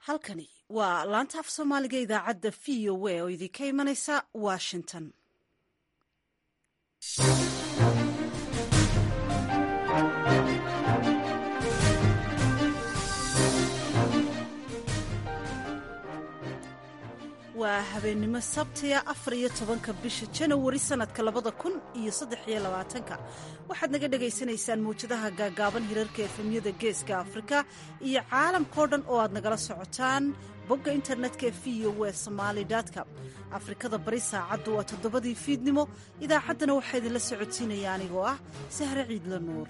halkani waa laanta af soomaaliga idaacadda v o a oo idinka imanaysa washington waa habeennimo sabtiga afar iyo tobanka bisha janawari sanadka labada kun iyo saddex iyo labaatanka waxaad naga dhagaysanaysaan mawjadaha gaagaaban hirarka efemyada geeska afrika iyo caalamkao dhan oo aad nagala socotaan bogga internetka ee v o w somaali com afrikada bari saacaddu waa toddobadii fiidnimo idaacaddana waxaa idinla socodsiinaya anigoo ah sahre ciidla nuur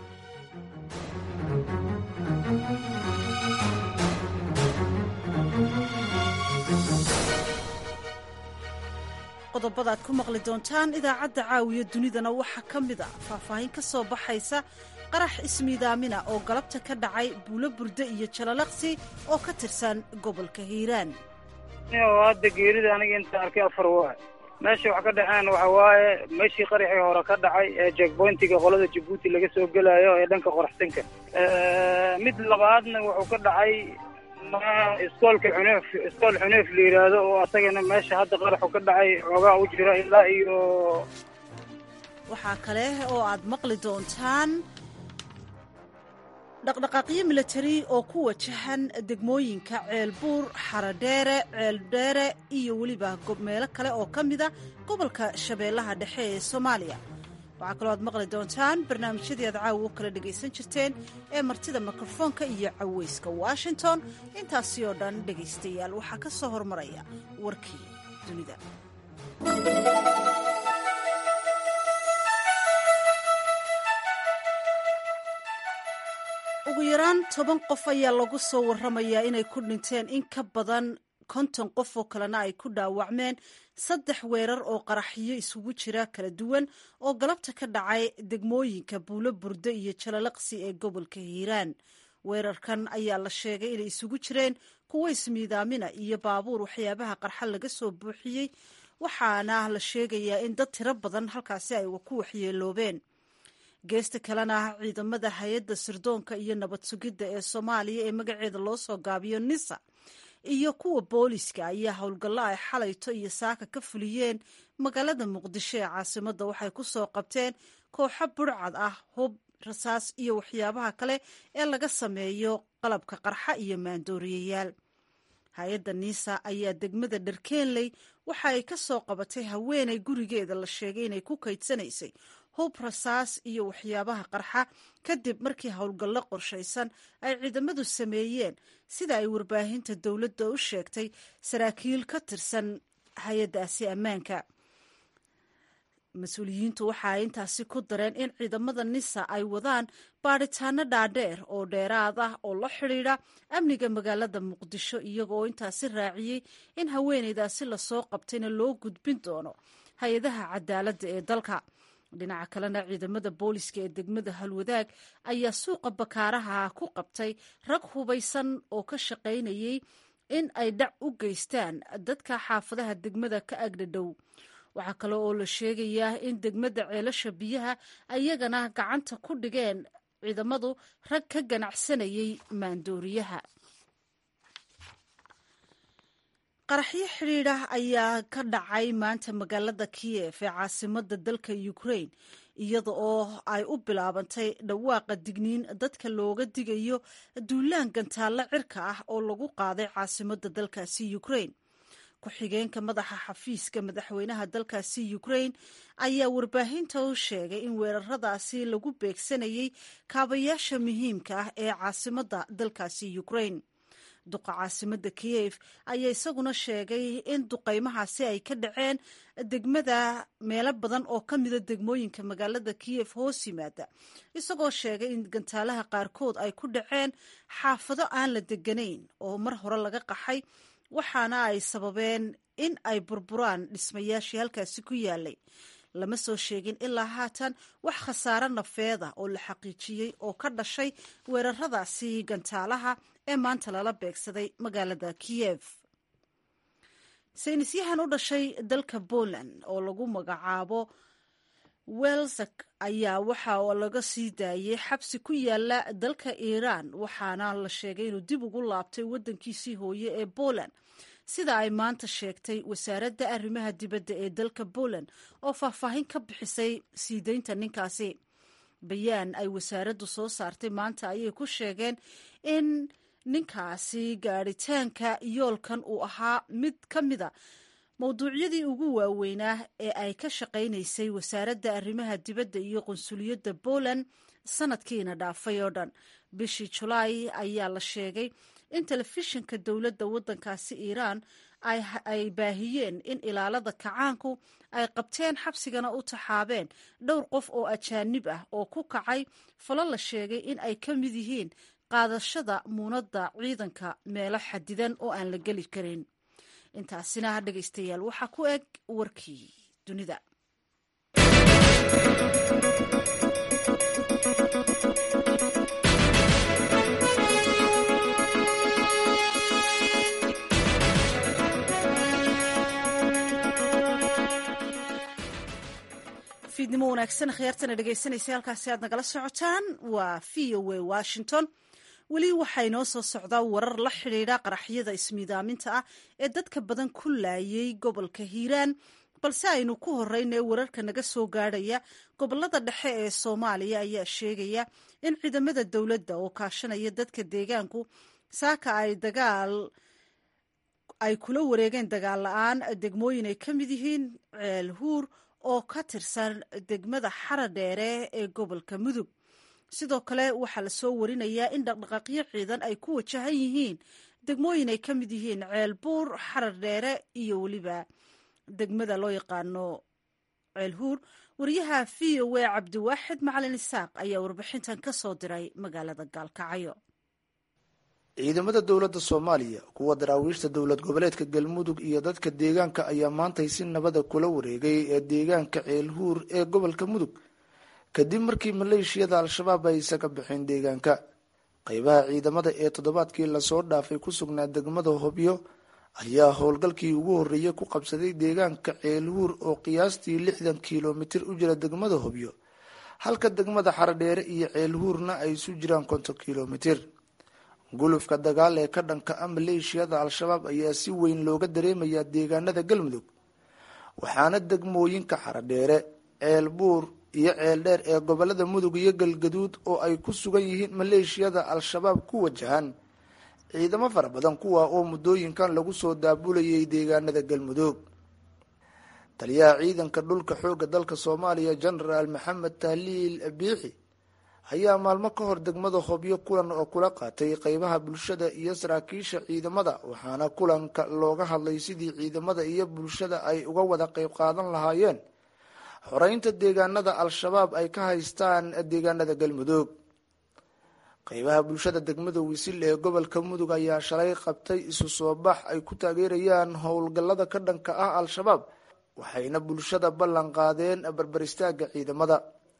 qodobada aad ku maqli doontaan idaacadda caawiya dunidana waxaa ka mid a faahfaahin ka soo baxaysa qarax ismiidaamina oo galabta ka dhacay buulo burde iyo jalalaqsi oo ka tirsan gobolka hiiraan hadda geerida aniga inta arkay afar waa meesha wax ka dhaceen waxa waaye meeshii qaraxii hore ka dhacay ee jekboyntiga qolada jabuuti laga soo gelayo ee dhanka qoraxsinka mid labaadna wuxuu ka dhacay iskoolka xuneef iskool xuneef la yidhaahdo oo asagana meesha hadda qaraxu ka dhacay xoogaa u jira ilaa iyo waxaa kale oo aad maqli doontaan dhaqdhaqaaqyo milatari oo ku wajahan degmooyinka ceelbuur xaradheere ceeldheere iyo weliba meelo kale oo ka mida gobolka shabeellaha dhexe ee soomaaliya waxaa kaloo aad maqli doontaan barnaamijyadii aad caawa u kala dhegaysan jirteen ee martida mikrofoonka iyo caweyska washington intaasi oo dhan dhegaystayaal waxaa ka soo hormaraya warkii dunida ugu yaraan toban qof ayaa lagu soo warramayaa inay ku dhinteen in ka badan konton qof oo kalena ay ku dhaawacmeen saddex weerar oo qaraxyo isugu jira kala duwan oo galabta ka dhacay degmooyinka buulo burde iyo jalalaqsi ee gobolka hiiraan weerarkan ayaa la sheegay inay isugu jireen kuwo ismiidaamina iyo baabuur waxyaabaha qarxa laga soo buuxiyey waxaana la sheegayaa in dad tiro badan halkaasi ay ku waxyeeloobeen geesta kalena ciidamada hay-adda sirdoonka iyo nabad sugidda ee soomaaliya ee magaceeda loo soo gaabiyo nisa iyo kuwa booliska ayaa howlgallo ay xalayto iyo saaka ka fuliyeen magaalada muqdisho ee caasimadda waxay ku soo qabteen kooxo burcad ah hub rasaas iyo waxyaabaha kale ee laga sameeyo qalabka qarxa iyo maandooriyayaal hay-adda niisa ayaa degmada dharkeenley waxa ay ka soo qabatay haweenay gurigeeda la sheegay inay ku kaydsanaysay hub rasaas iyo waxyaabaha qarxa kadib markii howlgallo qorshaysan ay ciidamadu sameeyeen sida ay warbaahinta dowladda u sheegtay saraakiil ka tirsan hay-addaasi ammaanka mas-uuliyiintu waxa ay intaasi ku dareen in ciidamada nisa ay wadaan baadhitaano dhaadheer oo dheeraad ah oo la xidhiidha amniga magaalada muqdisho iyagoo intaasi raaciyey in haweeneydaasi lasoo qabtayna loo gudbin doono hay-adaha cadaaladda ee dalka dhinaca kalena ciidamada booliska ee degmada halwadaag ayaa suuqa bakaaraha ku qabtay rag hubaysan oo ka shaqaynayay in ay dhac u geystaan dadka xaafadaha degmada ka agdhadhow waxaa kale oo la sheegayaa in degmada ceelasha biyaha ayagana gacanta ku dhigeen ciidamadu rag ka ganacsanayay maandooriyaha qaraxyo xidhiidha ayaa ka dhacay maanta magaalada kiyef ee caasimada dalka ukraine iyada oo ay u bilaabantay dhawaaqa digniin dadka looga digayo duulaan gantaallo cirka ah oo lagu qaaday caasimada dalkaasi ukraine ku-xigeenka madaxa xafiiska madaxweynaha dalkaasi ukraine ayaa warbaahinta u sheegay in weeraradaasi lagu beegsanayay kaabayaasha muhiimka ah ee caasimada dalkaasi ukraine duqa caasimada kiyef ayaa isaguna sheegay in duqaymahaasi ay ka dhaceen degmada meelo badan oo ka mida degmooyinka magaalada kiyef hoos yimaada isagoo sheegay in gantaalaha qaarkood ay ku dhaceen xaafado aan la deganayn oo mar hore laga qaxay waxaana ay sababeen in ay burburaan dhismayaashii halkaasi ku yaalay lama soo sheegin ilaa haatan wax khasaare nafeeda oo la xaqiijiyey oo ka dhashay weeraradaasi gantaalaha ee maanta lala beegsaday magaalada kiyef saynisyahan u dhashay dalka poland oo lagu magacaabo welsak ayaa waxa laga sii daayey xabsi ku yaala dalka iiraan waxaana la sheegay inuu dib ugu laabtay waddankiisii hooye ee poland sida ay maanta sheegtay wasaaradda arrimaha dibadda ee dalka poland oo faahfaahin ka bixisay sii deynta ninkaasi bayaan ay wasaaraddu soo saartay maanta ayay ku sheegeen in ninkaasi gaadhitaanka yoolkan uu ahaa mid ka mida mowduucyadii ugu waaweynaa ee ay ka shaqaynaysay wasaaradda arrimaha dibadda iyo qunsuliyadda poland sanadkiina dhaafay oo dhan bishii julaay ayaa la sheegay in telefishinka dowladda waddankaasi iiraan ay baahiyeen in ilaalada kacaanku ay qabteen xabsigana u taxaabeen dhowr qof oo ajaanib ah oo ku kacay falo la sheegay in ay ka mid yihiin qaadashada muunadda ciidanka meelo xadidan oo aan la geli karin intaasina dhegaystayaal waxaa ku eg warkii dunida fiidnimo wanaagsan khiyaartana dhegaysanaysa halkaasi aad nagala socotaan waa v o a washington weli waxaa inoo soo socdaa warar la xidhiidha qaraxyada ismiidaaminta ah ee dadka badan ku laayay gobolka hiiraan balse aynu ku horeynae wararka naga soo gaadhaya gobolada dhexe ee soomaaliya ayaa sheegaya in ciidamada dowladda oo kaashanaya dadka deegaanku saaka ay dagaal ay kula wareegeen dagaal la-aan degmooyin ay ka mid yihiin ceel huur oo ka tirsan degmada xaradheere ee gobolka mudug sidoo kale waxaa lasoo warinayaa in dhaqdhaqaaqyo ciidan ay ku wajahan yihiin degmooyin ay ka mid yihiin ceel buur xarar dheere iyo weliba degmada loo yaqaano ceel huur wariyaha v o a cabdiwaaxid macalin isaaq ayaa warbixintan ka soo diray magaalada gaalkacyo ciidamada dowladda soomaaliya kuwa daraawiishta dowlad goboleedka galmudug iyo dadka deegaanka ayaa maantay si nabada kula wareegay ee deegaanka ceelhuur ee gobolka mudug kadib markii maleeshiyada al-shabaab ay isaga baxeen deegaanka qeybaha ciidamada ee toddobaadkii lasoo dhaafay ku sugnaa degmada hobyo ayaa howlgalkii ugu horreeyay ku qabsaday deegaanka ceelhuur oo qiyaastii lixdan kilomitir u jira degmada hobyo halka degmada xaradheere iyo ceelhuurna ay isu jiraan konton kilomitir gulufka dagaal ee ka dhanka ah maleeshiyada al-shabaab ayaa si weyn looga dareemayaa deegaanada galmudug waxaana degmooyinka xaradheere ceel buur iyo ceel dheer ee gobolada mudug iyo galgaduud oo ay ku sugan yihiin maleeshiyada al-shabaab ku wajahan ciidamo fara badan kuwa oo muddooyinkan lagu soo daabulayay deegaanada galmudug taliyaha ciidanka dhulka xoogga dalka soomaaliya genaraal maxamed tahliil biixi ayaa maalmo ka hor degmada hobyo kulan oo kula qaatay qeybaha bulshada iyo saraakiisha ciidamada waxaana kulanka looga hadlay sidii ciidamada iyo bulshada ay uga wada qeyb qaadan lahaayeen xoreynta deegaanada al-shabaab ay ka haystaan deegaanada galmudug qeybaha bulshada degmada wisil ee gobolka mudug ayaa shalay qabtay isu soo bax ay ku taageerayaan howlgallada ka dhanka ah al-shabaab waxayna bulshada ballan qaadeen barbar istaaga ciidamada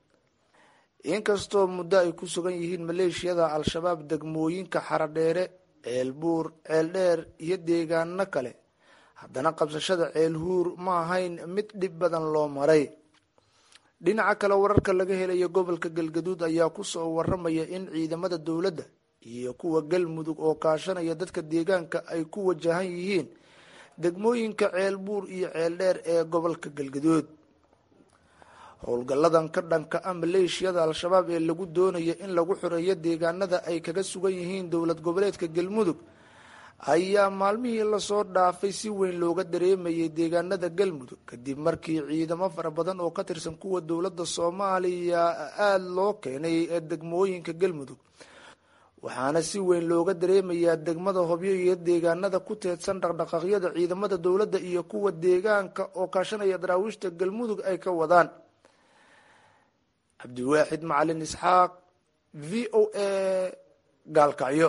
inkastoo muddo ay ku sugan yihiin maleeshiyada al-shabaab degmooyinka xaradheere ceel buur ceel dheer iyo deegaano kale haddana qabsashada ceel huur ma ahayn mid dhib badan loo maray dhinaca kale wararka laga helayo gobolka galgaduud ayaa kusoo waramaya in ciidamada dowladda iyo kuwa galmudug oo kaashanaya dadka deegaanka ay ku wajahan yihiin degmooyinka ceel buur iyo ceel dheer ee gobolka galgaduud howlgalladan ka dhanka ah maleeshiyada al-shabaab ee lagu doonayo in lagu xoreeyo deegaanada ay kaga sugan yihiin dowlad goboleedka galmudug ayaa maalmihii lasoo dhaafay si weyn looga dareemayay deegaanada galmudug kadib markii ciidamo fara badan oo ka tirsan kuwa dowladda soomaaliya aada loo keenay ee degmooyinka galmudug waxaana si weyn looga dareemayaa degmada hobyo iyo deegaanada ku teedsan dhaqdhaqaaqyada ciidamada dowladda iyo kuwa deegaanka oo kaashanaya daraawiishta galmudug ay ka wadaan cabdiwaaxid macalin isxaaq v o a gaalkacyo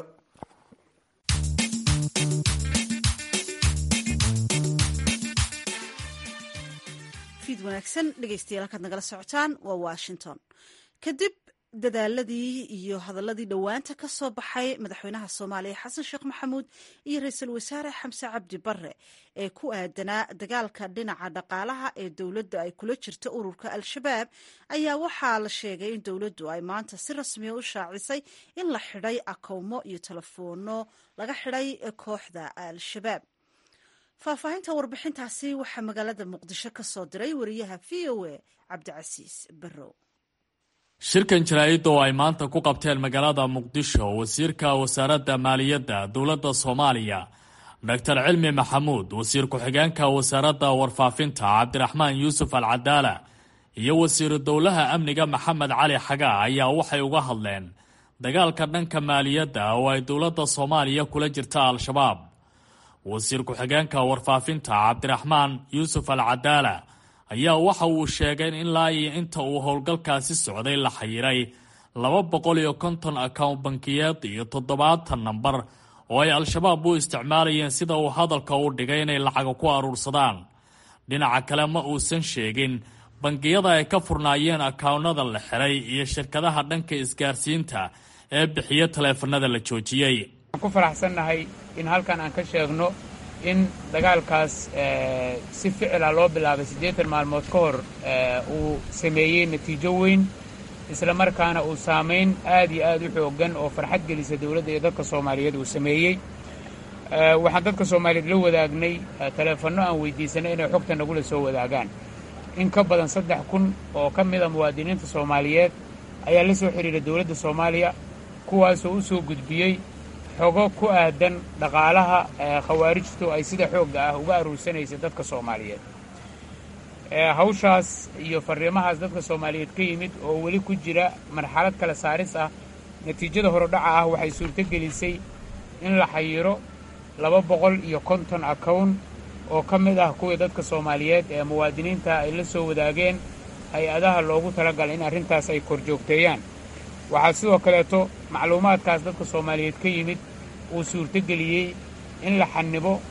fiid wanaagsan dhegeystayaal halkaad nagala socotaan waa washington kadib dadaaladii iyo hadaladii dhowaanta ka soo baxay madaxweynaha soomaaliya xasan sheekh maxamuud iyo ra-iisul wasaare xamse cabdi bare ee ku aadanaa dagaalka dhinaca dhaqaalaha ee dowladda ay kula jirto ururka al-shabaab ayaa waxaa la sheegay in dowladdu ay maanta si rasmiya u shaacisay in la xidhay akowmo iyo telefoonno laga xidhay kooxda al-shabaab faahfaahinta warbixintaasi waxaa magaalada muqdisho ka soo diray wariyaha v o a cabdicasiis barrow shirkan jaraa'idda oo ay maanta ku qabteen magaalada muqdisho wasiirka wasaaradda maaliyadda dowladda soomaaliya doctor cilmi maxamuud wasiir ku-xigeenka wasaaradda warfaafinta cabdiraxmaan yuusuf alcadaala iyo wasiiru dowlaha amniga maxamed cali xagaa ayaa waxay uga hadleen dagaalka dhanka maaliyadda oo ay dowladda soomaaliya kula jirta al-shabaab wasiir ku-xigeenka warfaafinta cabdiraxmaan yuusuf alcadaala ayaa waxa uu sheegay in ilaa iyo inta uu howlgalkaasi socday la xayiray laba boqol iyo konton account bankiyeed iyo toddobaatan nambar oo ay al-shabaab u isticmaalayeen sida uu hadalka u dhigay inay lacaga ku aruursadaan dhinaca kale ma uusan sheegin bangiyada ay ka furnaayeen akaawnada la xiray iyo shirkadaha dhanka isgaarsiinta ee bixiya taleefanada la joojiyey ku faraxsannahay in halkan aan ka sheegno in dagaalkaas si ficila loo bilaabay siddeetan maalmood ka hor uu sameeyey natiijo weyn isla markaana uu saamayn aad iyo aad u xooggan oo farxad gelisa dowladda iyo dadka soomaaliyeed uu sameeyey waxaan dadka soomaaliyeed la wadaagnay taleefanno aan weydiisanay inay xogta nagula soo wadaagaan in ka badan saddex kun oo ka mida muwaadiniinta soomaaliyeed ayaa la soo xidhiiray dowladda soomaaliya kuwaasoo u soo gudbiyey xogo ku aadan dhaqaalaha khawaarijtu ay sida xoogga ah uga aruursanaysa dadka soomaaliyeed hawshaas iyo farriimahaas dadka soomaaliyeed ka yimid oo weli ku jira marxalad kala saaris ah natiijada horodhaca ah waxay suurto gelisay in la xayiro laba boqol iyo konton akown oo ka mid ah kuwii dadka soomaaliyeed ee muwaadiniinta ay la soo wadaageen hay-adaha loogu talagalay in arrintaas ay korjoogteeyaan waxaa sidoo kaleeto macluumaadkaas dadka soomaaliyeed ka yimid uu suurtogeliyey in la xanibo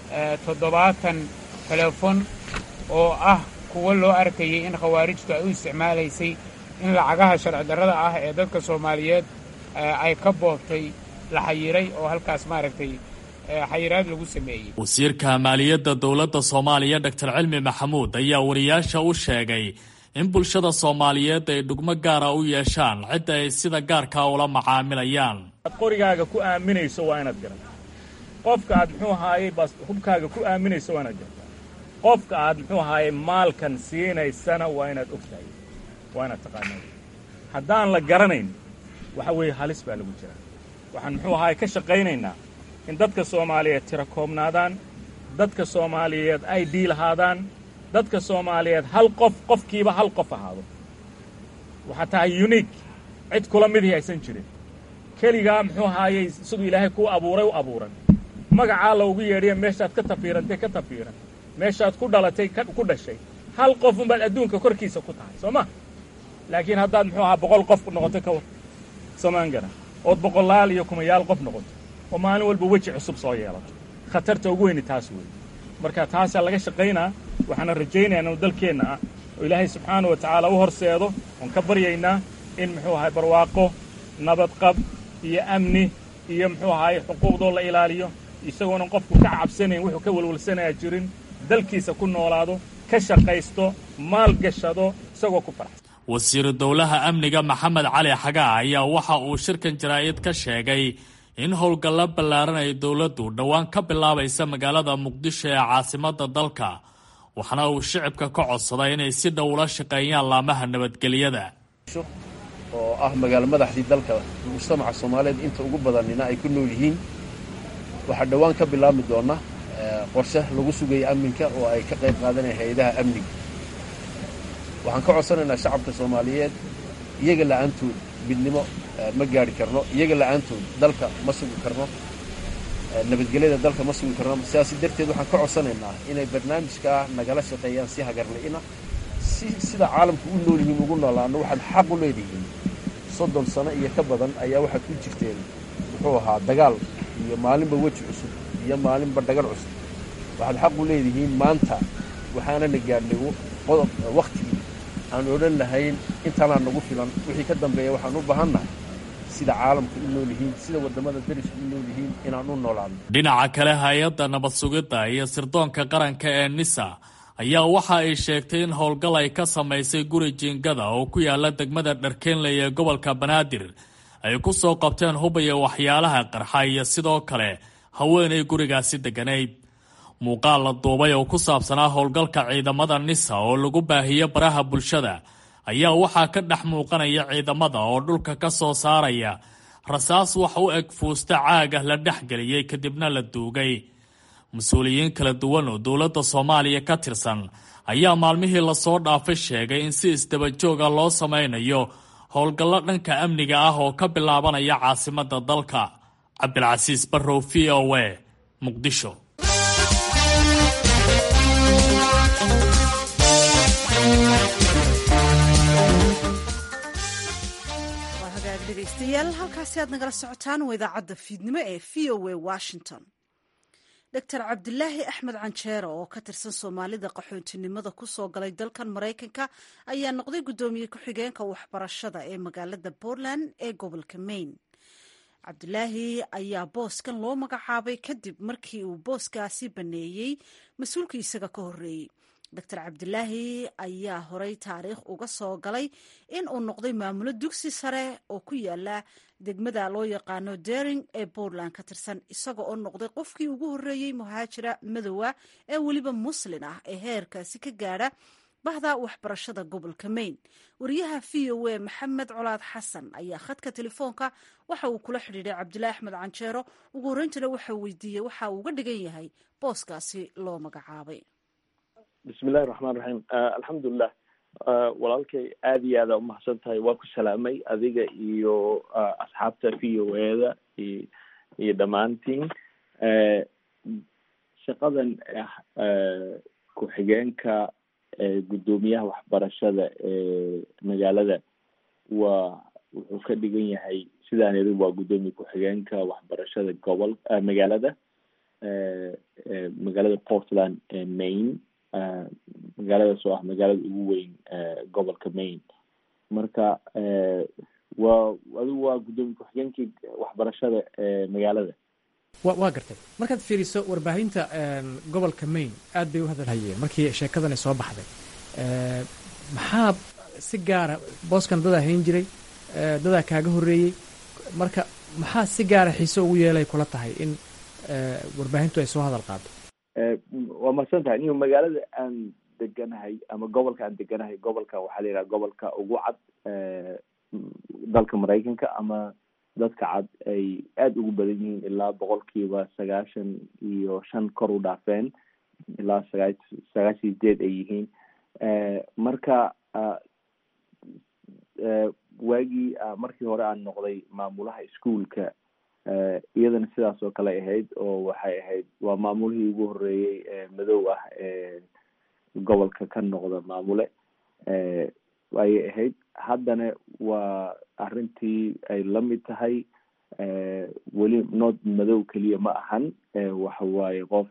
toddobaatan teleefon oo ah kuwo loo arkayay in khawaarijtu ay u isticmaalaysay in lacagaha sharci darrada ah ee dadka soomaaliyeed ay ka boobtay la xayiray oo halkaas maaragtay xayiraad lagu sameeyey wasiirka maaliyadda dowladda soomaaliya doctor cilmi maxamuud ayaa wariyaasha u sheegay in bulshada soomaaliyeed ay dhugmo gaara u yeeshaan cidda ay sida gaarkaa ula macaamilayaan ad qorigaaga ku aaminayso waa inaad garata qofka aad muxuu ahaayey bas hubkaaga ku aaminayso waa inaad garata qofka aad muxuu ahaayey maalkan siinaysana waa inaad og tahay waa inaad taqaanaa haddaan la garanayn waxa weeye halis baa lagu jiraa waxaan muxuu ahaayey ka shaqaynaynaa in dadka soomaaliyeed tira koobnaadaan dadka soomaaliyeed ay dhiilahaadaan dadka soomaaliyeed hal qof qofkiiba hal qof ahaado waxaa tahay uniik cid kula midii aysan jirin keligaa muxuu ahaayey siduu ilaahay kuu abuuray u abuuran magacaa loogu yeedhiya meeshaad ka tafiirantay ka tafiiran meeshaad ku dhalatay ku dhashay hal qof unbaad adduunka korkiisa ku tahay soo ma laakiin haddaad muxuu ahaa boqol qof noqoto ka war somaan gara ood boqolaal iyo kumayaal qof noqoto oo maalin walba weji cusub soo yeelato khatarta ugu weyni taas weeye marka taasaa laga shaqaynaa waxaana rajaynayaa inuu dalkeenna ah oo ilaahay subxaana wa tacaala u horseedo oon ka baryaynaa in muxuu ahay barwaaqo nabadqab iyo amni iyo muxuu ahaay xuquuqdoo la ilaaliyo isagoonan qofku ka cabsanayn wuxuu ka welwalsanayaa jirin dalkiisa ku noolaado ka shaqaysto maal gashado isagoo ku faraxsan wasiiru dowlaha amniga maxamed cali xagaa ayaa waxa uu shirkan jaraa'id ka sheegay in howlgallo ballaaran ay dowladdu dhowaan ka bilaabaysa magaalada muqdisho ee caasimadda dalka waxaana uu shicibka ka codsaday inay si dhow ula shaqeeyaan laamaha nabadgelyada oo ah magaalo madaxdii dalka mujtamaca soomaaliyeed inta ugu badanina ay ku nool yihiin waxaa dhowaan ka bilaabmi doona qorshe lagu sugaya amninka oo ay ka qayb qaadanaya hay-adaha amniga waxaan ka codsanaynaa shacabka soomaaliyeed iyaga la'aantood midnimo ma gaari karno iyaga la'aantood dalka ma sugi karno nabadgelyada dalka ma sugi karno sidaas darteed waxaan ka codsanaynaa inay barnaamijkaa nagala shaqeeyaan si hagarli'ina si sida caalamku u nool yihiin ugu noolaano waxaad xaq u leedihiin soddon sano iyo ka badan ayaa waxaad ku jirteen muxuu ahaa dagaal iyo maalinba weji cusub iyo maalinba dhagal cusub waxaad xaq u leedihiin maanta waxaanana gaadhnay wakhtigii aan odhan lahayn intaanaa nagu filan wixii ka dambeeya waxaan u baahannahay sida caalamku u nool yihiin sida waddamada derisku u nool yihiin inaan u noolaadno dhinaca kale hay-adda nabad sugidda iyo sirdoonka qaranka ee nisa ayaa waxa ay sheegtay in howlgal ay ka samaysay guri jiingada oo ku yaala degmada dharkeenley ee gobolka banaadir ay ku soo qabteen hub iyo waxyaalaha qarxa iyo sidoo kale haweenay gurigaasi degganayd muuqaal la duubay oo ku saabsanaa howlgalka ciidamada nisa oo lagu baahiyo baraha bulshada ayaa waxaa ka dhex muuqanaya ciidamada oo dhulka ka soo saaraya rasaas wax u eg fuusta caagah la dhex geliyey kadibna la duugay mas-uuliyiin kala duwan oo dowladda soomaaliya ka tirsan ayaa maalmihii lasoo dhaafay sheegay in si isdabajooga loo samaynayo howlgallo dhanka amniga ah oo ka bilaabanaya caasimadda dalka cabdilcasiis barrow v o a muqdisho dhegeystayaal halkaasi aad nagala socotaan waa idaacadda fiidnimo ee v o a washington doctor cabdilaahi axmed canjeero oo ka tirsan soomaalida qaxoontinimada kusoo galay dalkan maraykanka ayaa noqday guddoomiye ku-xigeenka waxbarashada ee magaalada portland ee gobolka maine cabdilaahi ayaa booskan loo magacaabay kadib markii uu booskaasi baneeyey mas-uulkii isaga ka horreeyey doctor cabdilaahi ayaa horey taariikh uga soo galay in uu noqday maamulo dugsi sare oo ku yaala degmada loo yaqaano dering ee puntland ka tirsan isaga oo noqday qofkii ugu horreeyey muhaajira madowa ee weliba muslin ah ee heerkaasi ka gaadha bahda waxbarashada gobolka maine wariyaha v o a maxamed colaad xasan ayaa khadka telefoonka waxa uu kula xidhiidhay cabdilaahi axmed canjeero ugu horreyntana waxa weydiiyey waxa uu uga dhigan yahay booskaasi loo magacaabay bismillahi raxmaan raxiim alxamdulilah walaalkay aada iyo aada umahadsan tahay waa ku salaamay adiga iyo asxaabta v o eda iyo dhammaantiin shaqadan ku-xigeenka guddoomiyaha waxbarashada ee magaalada waa wuxuu ka dhigan yahay sidaan iri waa guddoomiye ku-xigeenka waxbarashada gobol magaalada magaalada portland ee maine magaaladaas oo ah magaalada ugu weyn gobolka maine marka waa adigu waa guddoomiye ku-xigeenkii waxbarashada ee magaalada wa waa gartay markaad fiiriso warbaahinta gobolka maine aad bay u hadalhayeen markii sheekadani soo baxday maxaa si gaara booskan dadaa hayn jiray dadaa kaaga horreeyey marka maxaa si gaara xiise ugu yeelay kula tahay in warbaahintu ay soo hadal qaado waa mahadsan tahay inigo magaalada aan deganahay ama gobolka aan deganahay gobolka waxaa la yidhaha gobolka ugu cad dalka maraykanka ama dadka cad ay aada ugu badan yihiin ilaa boqolkiiba sagaashan iyo shan kor u dhaafeen ilaa sagaa sagaashan sideed ay yihiin marka waagii markii hore aan noqday maamulaha ischoolka iyadana sidaas oo kale ahayd oo waxay ahayd waa maamulihii ugu horreeyey ee madow ah ee gobolka ka noqda maamule ayay ahayd haddana waa arrintii ay la mid tahay weli nood madow keliya ma ahan waxa waaye qof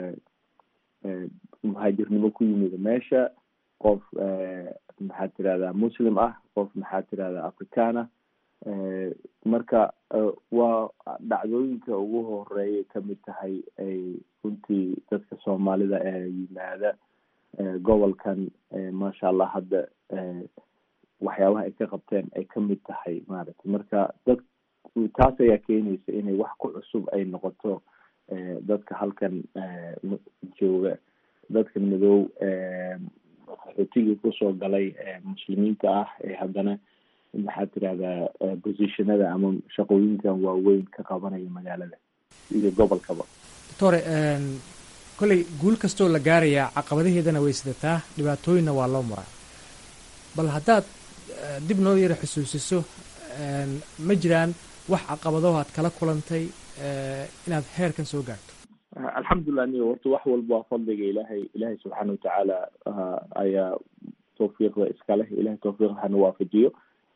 muhaajirnimo ku yimid meesha qof maxaad tirahdaa muslim ah qof maxaad tirahdaa african ah marka waa dhacdooyinka ugu horeeyay kamid tahay ay runtii dadka soomaalida ee yimaada gobolkan maasha allah hadda waxyaabaha ay ka qabteen ay kamid tahay maaragtay marka dad taas ayaa keenaysa inay wax ku cusub ay noqoto dadka halkan jooga dadkan madow qaxootigii kusoo galay muslimiinta ah ee haddana maxaad tirahdaa positionada ama shaqooyinkan waaweyn ka qabanaya magaalada iyo gobolkaba doctore kolley guul kastoo la gaarayaa caqabadaheedana way sidataa dhibaatooyinna waa loo muraa bal haddaad dib noo yara xusuusiso ma jiraan wax caqabadaho aad kala kulantay inaad heerkan soo gaarto alxamdulilah niyo horta wax walba waa fadliga ilaahay ilaahay subxaana watacaala ayaa tawfiiqda iska leh ilahay tawfiiqda hana waafajiyo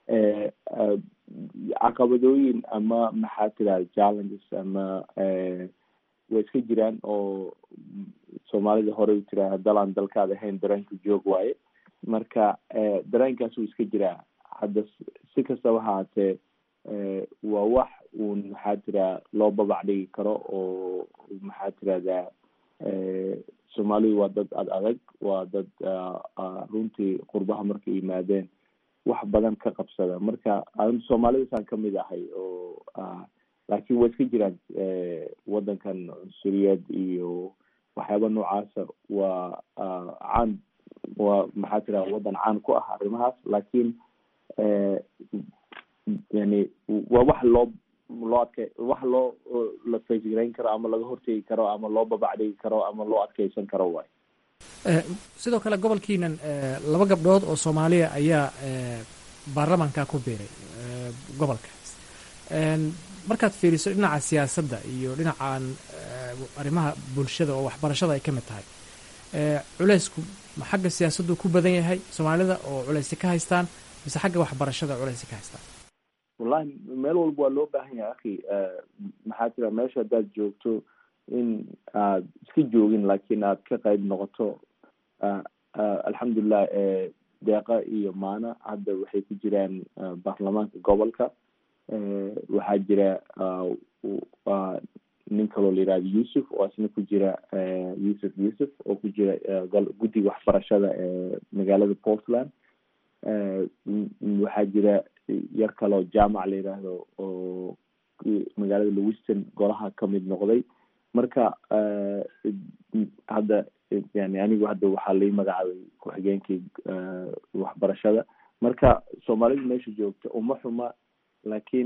caqabadooyin ama maxaa tirahda challenges ama way iska jiraan oo soomaalida horey u tiraha dalaan dalkaad ahayn dareenka joog waaye marka dareenkaas wuu iska jiraa hadda si kastaba haatee waa wax uun maxaa tiraa loo babac dhigi karo oo maxaa tirahdaa soomaalidu waa dad ad adag waa dad runtii qurbaha markay yimaadeen wax badan ka qabsada marka soomaalidasaan kamid ahay oo laakiin waa iska jiraan wadankan cunsuriyad iyo waxyaaba noocaasa waa caan waa maxaa tira wadan caan ku ah arrimahaas laakiin yani waa wax loo loo adke wax loo la faysgarayn karo ama laga hortegi karo ama loo babacdhigi karo ama loo adkeysan karo waay sidoo kale gobolkiinan laba gabdhood oo soomaaliya ayaa baarlamaanka ku biiray gobolkaas markaad fiiriso dhinaca siyaasadda iyo dhinacan arrimaha bulshada oo waxbarashada ay ka mid tahay culeysku ma xagga siyaasaddu ku badan yahay soomaalida oo culeysi ka haystaan mise xagga waxbarashada culeysi ka haystaan wallahi meel walba waa loo baahan yahay akhi maxaa tira meesha haddaad joogto in aad iska joogin laakiin aad ka qayb noqoto alxamdulilah deeqa iyo maana hadda waxay ku jiraan baarlamaanka gobolka waxaa jira nin kaloo la yihahdo yuusuf oo isna ku jira yuusuf yuusuf oo ku jira guddiga waxbarashada ee magaalada portland waxaa jira yar kaloo jaamac la yidhaahdo oo magaalada lewiston golaha kamid noqday marka hadda yani anigu hadda waxaa lai magacaabay ku-xigeenkii waxbarashada marka soomaalidu meesha joogta uma xuma laakiin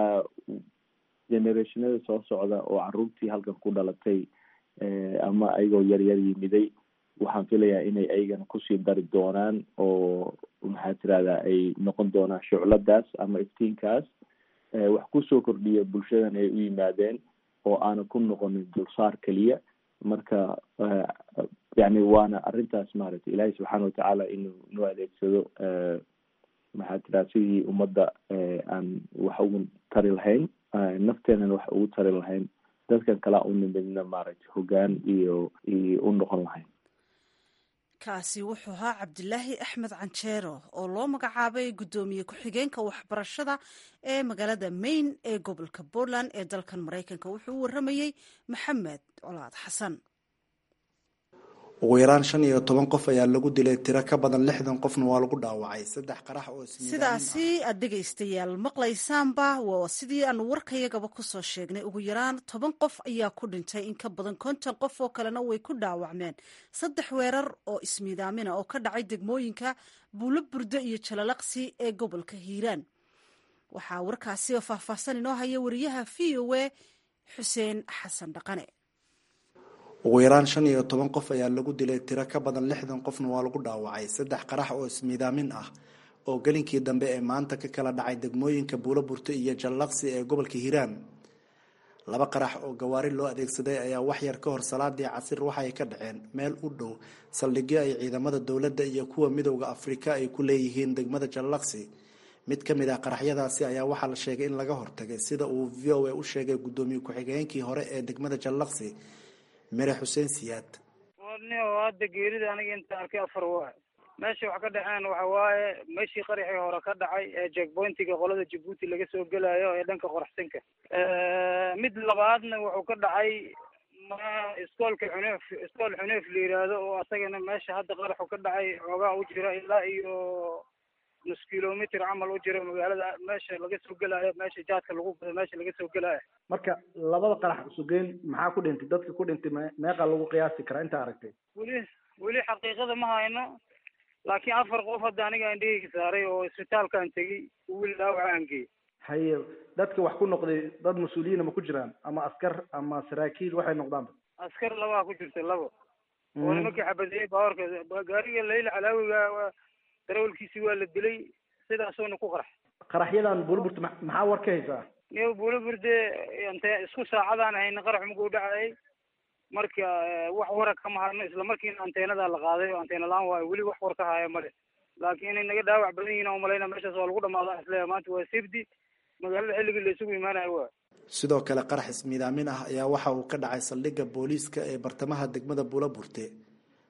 generationada soo socda oo caruurtii halkan ku dhalatay ama ayagoo yaryar yimiday waxaan filayaa inay ayagana kusii dari doonaan oo maxaa tirahdaa ay noqon doonaan shucladaas ama iftiinkaas wax kusoo kordhiya bulshadan ay u yimaadeen oo aanan ku noqonin dulsaar keliya marka yani waana arrintaas maaragtay ilaahay subxaana watacaala inuu noo adeegsado maxaa tiraa sidii ummadda aan wax ugu tari lahayn nafteenana wax ugu tari lahayn dadkan kalea u nimidna maaragtay hoggaan iyo iyo u noqon lahayn kaasi wuxuu ahaa cabdilaahi axmed canjeero oo loo magacaabay guddoomiye ku-xigeenka waxbarashada ee magaalada maine ee gobolka portland ee dalkan maraykanka wuxuu u waramayey maxamed colaad xasan ugu yaraan shan iyo toban qof ayaa lagu dilay tiro ka badan lixdan qofna waa lagu dhaawacay saddex qarax oo sidaasi aad dhegaystayaal maqlaysaanba waa sidii aanu warkayagaba kusoo sheegnay ugu yaraan toban qof ayaa ku dhintay in ka badan konton qof oo kalena way ku dhaawacmeen saddex weerar oo ismiidaamina oo ka dhacay degmooyinka buulo burdo iyo jalalaqsi ee gobolka hiiraan waxaa warkaasi oo faahfaahsan inoo haya wariyaha v o a xuseen xasan dhaqane ugu yaraan shan iyo toban qof ayaa lagu dilay tiro ka badan lixdan qofna waa lagu dhaawacay saddex qarax oo ismiidaamin ah oo gelinkii dambe ee maanta ka kala dhacay degmooyinka buulo burto iyo jallaqsi ee gobolka hiiraan laba qarax oo gawaari loo adeegsaday ayaa waxyar ka hor salaadii casir waxaay ka dhaceen meel u dhow saldhigyo ay ciidamada dowladda iyo kuwa midowda afrika ay ku leeyihiin degmada jallaqsi mid ka mid ah qaraxyadaasi ayaa waxaa la sheegay in laga hortagay sida uu v o a u sheegay guddoomiye ku-xigeenkii hore ee degmada jallaqsi mere xuseen siyaad nio hadda geerida aniga inta arkay afar waa meesha wax ka dhaceen waxa waaye meeshii qaraxii hore ka dhacay ee jackpointiga qolada jabuuti laga soo gelayo ee dhanka qoraxsinka mid labaadna wuxuu ka dhacay ma iskoolka xuneef iskool xuneef la yiraahdo oo asagana meesha hadda qaraxu ka dhacay xoogaa u jira ilaa iyo nus kilomitr camal u jira magaalada meesha laga soo gelaayo meesha jaadka lagu gado meesha laga soo gelaayo marka labada qarax sugeyn maxaa ku dhintay dadka ku dhintay me meeqa lagu qiyaasi karaa intaa aragtay weli weli xaqiiqada ma hayno laakiin afar qof hadda aniga indhahayga saaray oo isbitaalkaan tegey weli dhaawaca aan geeyey haye dadka wax ku noqday dad mas-uuliyiina ma ku jiraan ama askar ama saraakiil waxay noqdaanba askar labaa ku jirta labo oo nimankii xabadeeyey baawarka gaariga layla calaawiga darawalkiisi waa la dilay sidaasuna ku qarax qaraxyadan buulburta maxaa war ka haysaa niyo buulaburde ante isku saacadaan hayna qarax maguu dhacayay marka wax wara kama hadno isla markiina anteenadaa la qaaday oo anteena la-aan waayo weli wax war ka haya male laakiin inay naga dhaawac badan yihin umalayna meeshaas waa lagu dhamaada isleeya maanta waa safety magaalada xilligii la isugu imaanayo waa sidoo kale qarax ismiidaamin ah ayaa waxa uu ka dhacay saldhigga booliiska ee bartamaha degmada buula burte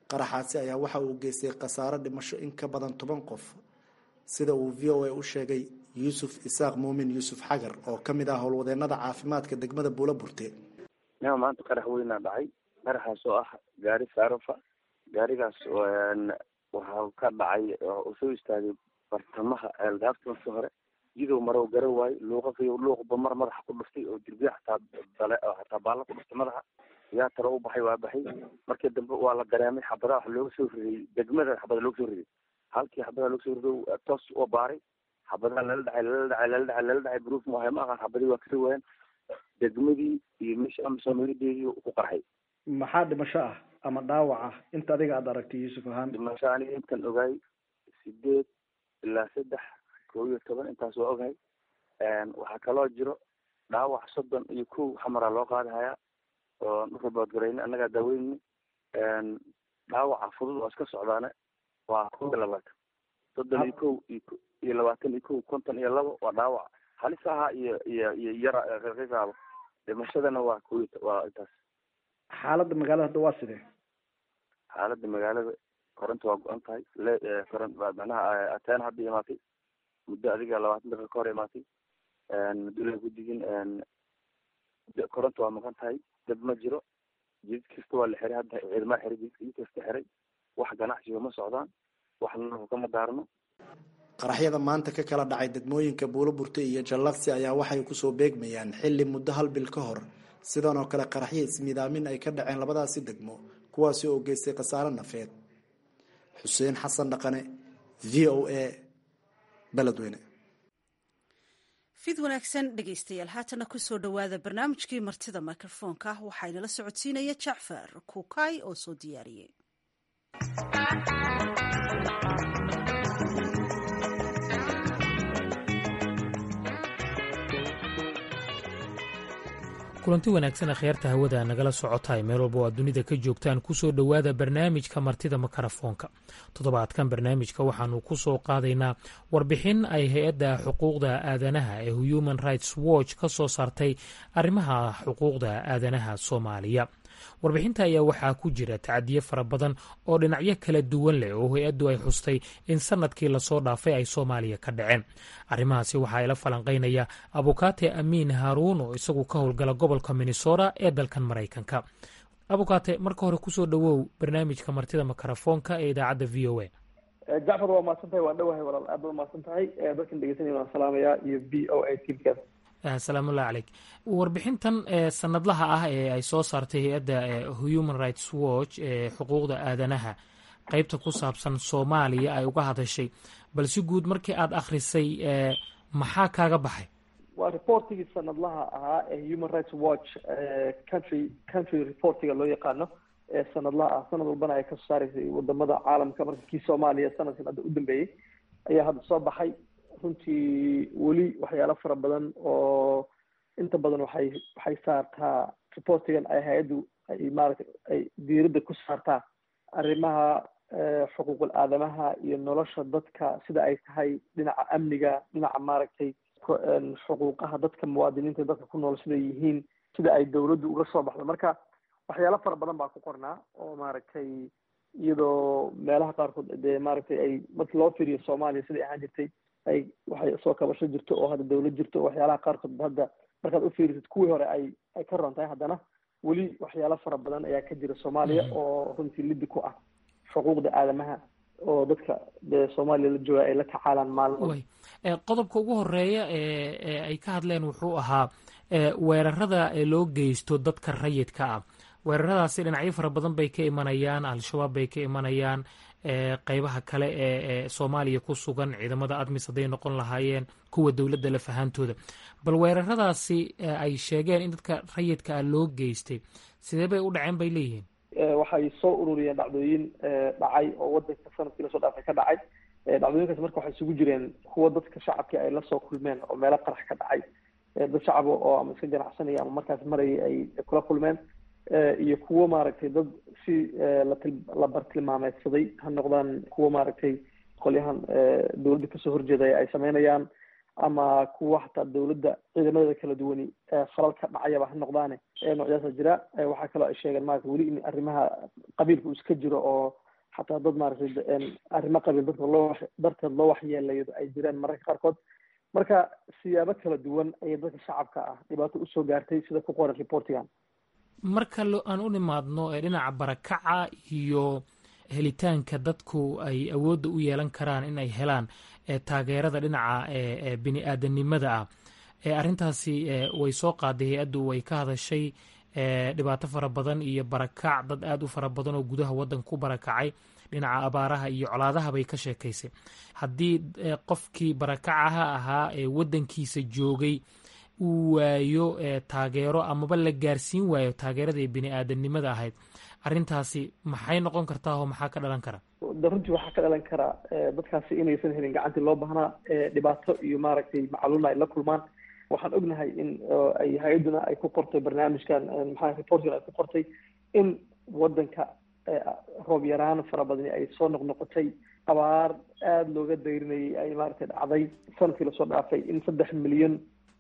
qaraxaasi ayaa waxa uu geystay khasaaro dhimasho in ka badan toban qof sida uu v o a u sheegay yuusuf isaaq muumin yuusuf xagar oo ka mid ah howlwadeenada caafimaadka degmada buula burte nia maanta qarax weynaa dhacay qaraxaas oo ah gaari saarofa gaarigaas waxaa ka dhacay oo soo istaagay bartamaha ceelgaafta markii hore jidow marow gara waayo luuqaqiyo luuqba mar madaxa ku dhuftay oo dirbiya hataa dale hataa baalla ku dhuftay madaxa yaa taro u baxay waa baxay markii dambe waa la dareemay xabadaha waxa looga soo ridayy degmada xabada looga soo riday halkii xabadaha looga soo rido toos oo baaray xabadaha lala dhacay lala dhacay lala dhacay lala dhacay gruuf maahay ma aqaan xabadii waa kasoo waayeen degmadii iyo meesha amisoomelideedii ku qarxay maxaa dhimasho ah ama dhaawac ah inta adiga aada aragtay yuusuf ahaan dhimasho aniga intan ogaay sideed ilaa saddex kow iyo toban intaas waa ogahay waxaa kaloo jiro dhaawac soddon iyo kow xamaraa loo qaadi hayaa oo ruboodgarayne annagaa daaweyni dhaawaca fudud oo iska socdaane waa kow iyo labaatan soddon iyo kow iyo labaatan iyo kow konton iyo labo waa dhaawac halis ahaa iyo iyo iyo yara qiqaabo dhimashadana waa kow waa intaas xaaladda magaalada hadda waa sidee xaaladda magaalada koronta waa go-an tahay le koron macnaha ateen hadda imaatay muddo adiga labaatan daqiiqa ka hor imaatay dula guddigin koronta waa maqan tahay dad ma jiro jidid kasta waa la xiray hadda ciidamada xiray jidid jid kasta xiray wax ganacsiga ma socdaan wax nalku kama daarno qaraxyada maanta ka kala dhacay degmooyinka buulo burte iyo jallaqsi ayaa waxay kusoo beegmayaan xilli muddo hal bil ka hor sidan oo kale qaraxyo ismidaamin ay ka dhaceen labadaasi degmo kuwaasi oo geystay khasaare nafeed xuseen xasan dhaqane v o a beledweyne fid wanaagsan dhegaystayaal haatana kusoo dhowaada barnaamijkii martida mikrofoonka waxaa inala socodsiinaya jacfar kuukay oo soo diyaariyey kulanti wanaagsan akhyaarta hawada nagala socotaay meel walba oo aad dunida ka joogtaan kusoo dhowaada barnaamijka martida makarafoonka toddobaadkan barnaamijka waxaanu ku soo qaadaynaa warbixin ay hay-adda xuquuqda aadanaha ee human rights watch ka soo saartay arrimaha xuquuqda aadanaha soomaaliya warbixinta ayaa waxaa ku jira tacadiye fara badan oo dhinacyo kala duwan leh oo hay-addu ay xustay in sanadkii lasoo dhaafay ay soomaaliya ka dhaceen arrimahaasi waxaa ila falanqaynaya abukaate amiin haaruun oo isagu ka howlgala gobolka minnesota ee dalkan maraykanka abukaate marka hore kusoo dhowow barnaamijka martida makarafoonka ee idaacadda v o a jacfar waa mahadsan tahay waan dhowahay walaal aad baa mahadsan tahay dadkan dhegeysanaya waan salaamayaa iyo v o a tmkaas salaamullahi caleyk warbixintan sanadlaha ah ee ay soo saartay hay-adda human rights watch ee xuquuqda aadanaha qeybta ku saabsan soomaaliya ay uga hadashay bal si guud markii aada akhrisay maxaa kaaga baxay waa reportigii sanadlaha ahaa ee human rights watch country country reportiga loo yaqaano ee sanadlaha ah sanad walbana ay kasoo saaraysay wadamada caalamka marka kii soomaaliya sanadkan hadda u dambeeyey ayaa hadda soo baxay runtii weli waxyaalo fara badan oo inta badan waxay waxay saartaa reportigan ay hay-addu ay maaragtay ay diiradda ku saartaa arrimaha xuquuqul aadamaha iyo nolosha dadka sida ay tahay dhinaca amniga dhinaca maaragtay xuquuqaha dadka muwaadiniinta dadka ku nool siday yihiin sida ay dawladdu uga soo baxdo marka waxyaalo fara badan baa ku qornaa oo maaragtay iyadoo meelaha qaarkood dee maaragtay ay marki loo fiiriyo soomaaliya siday ahaan jirtay ay waxay soo kabasho jirto oo hadda dawlad jirto waxyaalaha qaarkood hadda markaad ufiirisid kuwii hore ay ay ka roon tahay haddana weli waxyaalo fara badan ayaa ka jira soomaaliya oo runtii liddi ku ah xuquuqda aadamaha oo dadka dee soomaaliya la jooga ay la tacaalaan maalmo qodobka ugu horeeya ee ay ka hadleen wuxuu ahaa weerarada loo geysto dadka rayidka ah weeraradaasi dhinacyo fara badan bay ka imanayaan al-shabaab bay ka imanayaan qeybaha kale ee soomaaliya ku sugan ciidamada admis hadday noqon lahaayeen kuwa dowladda laf ahaantooda bal weeraradaasi ay sheegeen in dadka rayidka ah loo geystay sidee bay u dhaceen bay leeyihiin waxay soo ururiyeen dhacdooyin dhacay oo wadanka sanadkii lasoo dhaafay ka dhacay dhacdooyinkaas marka waxay isugu jireen kuwa dadka shacabkii ay lasoo kulmeen oo meelo qarax ka dhacay dad shacaba oo ama iska ganacsanaya ama markaas marayay ay kula kulmeen iyo kuwo maaragtay dad si la bartilmaameedsaday ha noqdaan kuwo maaragtay qolyahan dawladda kasoo horjeedaya ay sameynayaan ama kuwa xataa dawladda ciidamadeeda kala duwani falal ka dhacayaba ha noqdaane noocyaasa jira waxaa kaloo ay sheegeen maarata weli in arrimaha qabiilka uu iska jiro oo xataa dad maaragtay arrimo qabiil dadka loo darteed loo waxyeelayo ay jiraan mararka qaarkood marka siyaabo kala duwan ayay dadka shacabka ah dhibaato usoo gaartay sida ku qoran reportigan marka aan u nimaadno dhinaca barakaca iyo helitaanka dadku ay awoodda u yeelan karaan in ay helaan taageerada dhinaca bini aadanimada ah arrintaasi way soo qaaday hay-addu way ka hadashay dhibaato fara badan iyo barakac dad aada u fara badan oo gudaha waddanka ku barakacay dhinaca abaaraha iyo colaadaha bay ka sheekaysay haddii qofkii barakacaha ahaa ee waddankiisa joogay uu waayo taageero amaba la gaarsiin waayo taageeradii bini aadanimada ahayd arrintaasi maxay noqon kartaa oo maxaa ka dhalan kara de runtii waxaa ka dhalan karaa dadkaasi inaysan helin gacantii loo baahnaa dhibaato iyo maaragtay macluulna ay la kulmaan waxaan ognahay in ay hay-adduna ay ku qortay barnaamijkan maxaa reportkan ay ku qortay in waddanka roob yaraan fara badani ay soo noqnoqotay abaar aada looga dayrinayay ay maaragtay dhacday sanadkii lasoo dhaafay in saddex milyan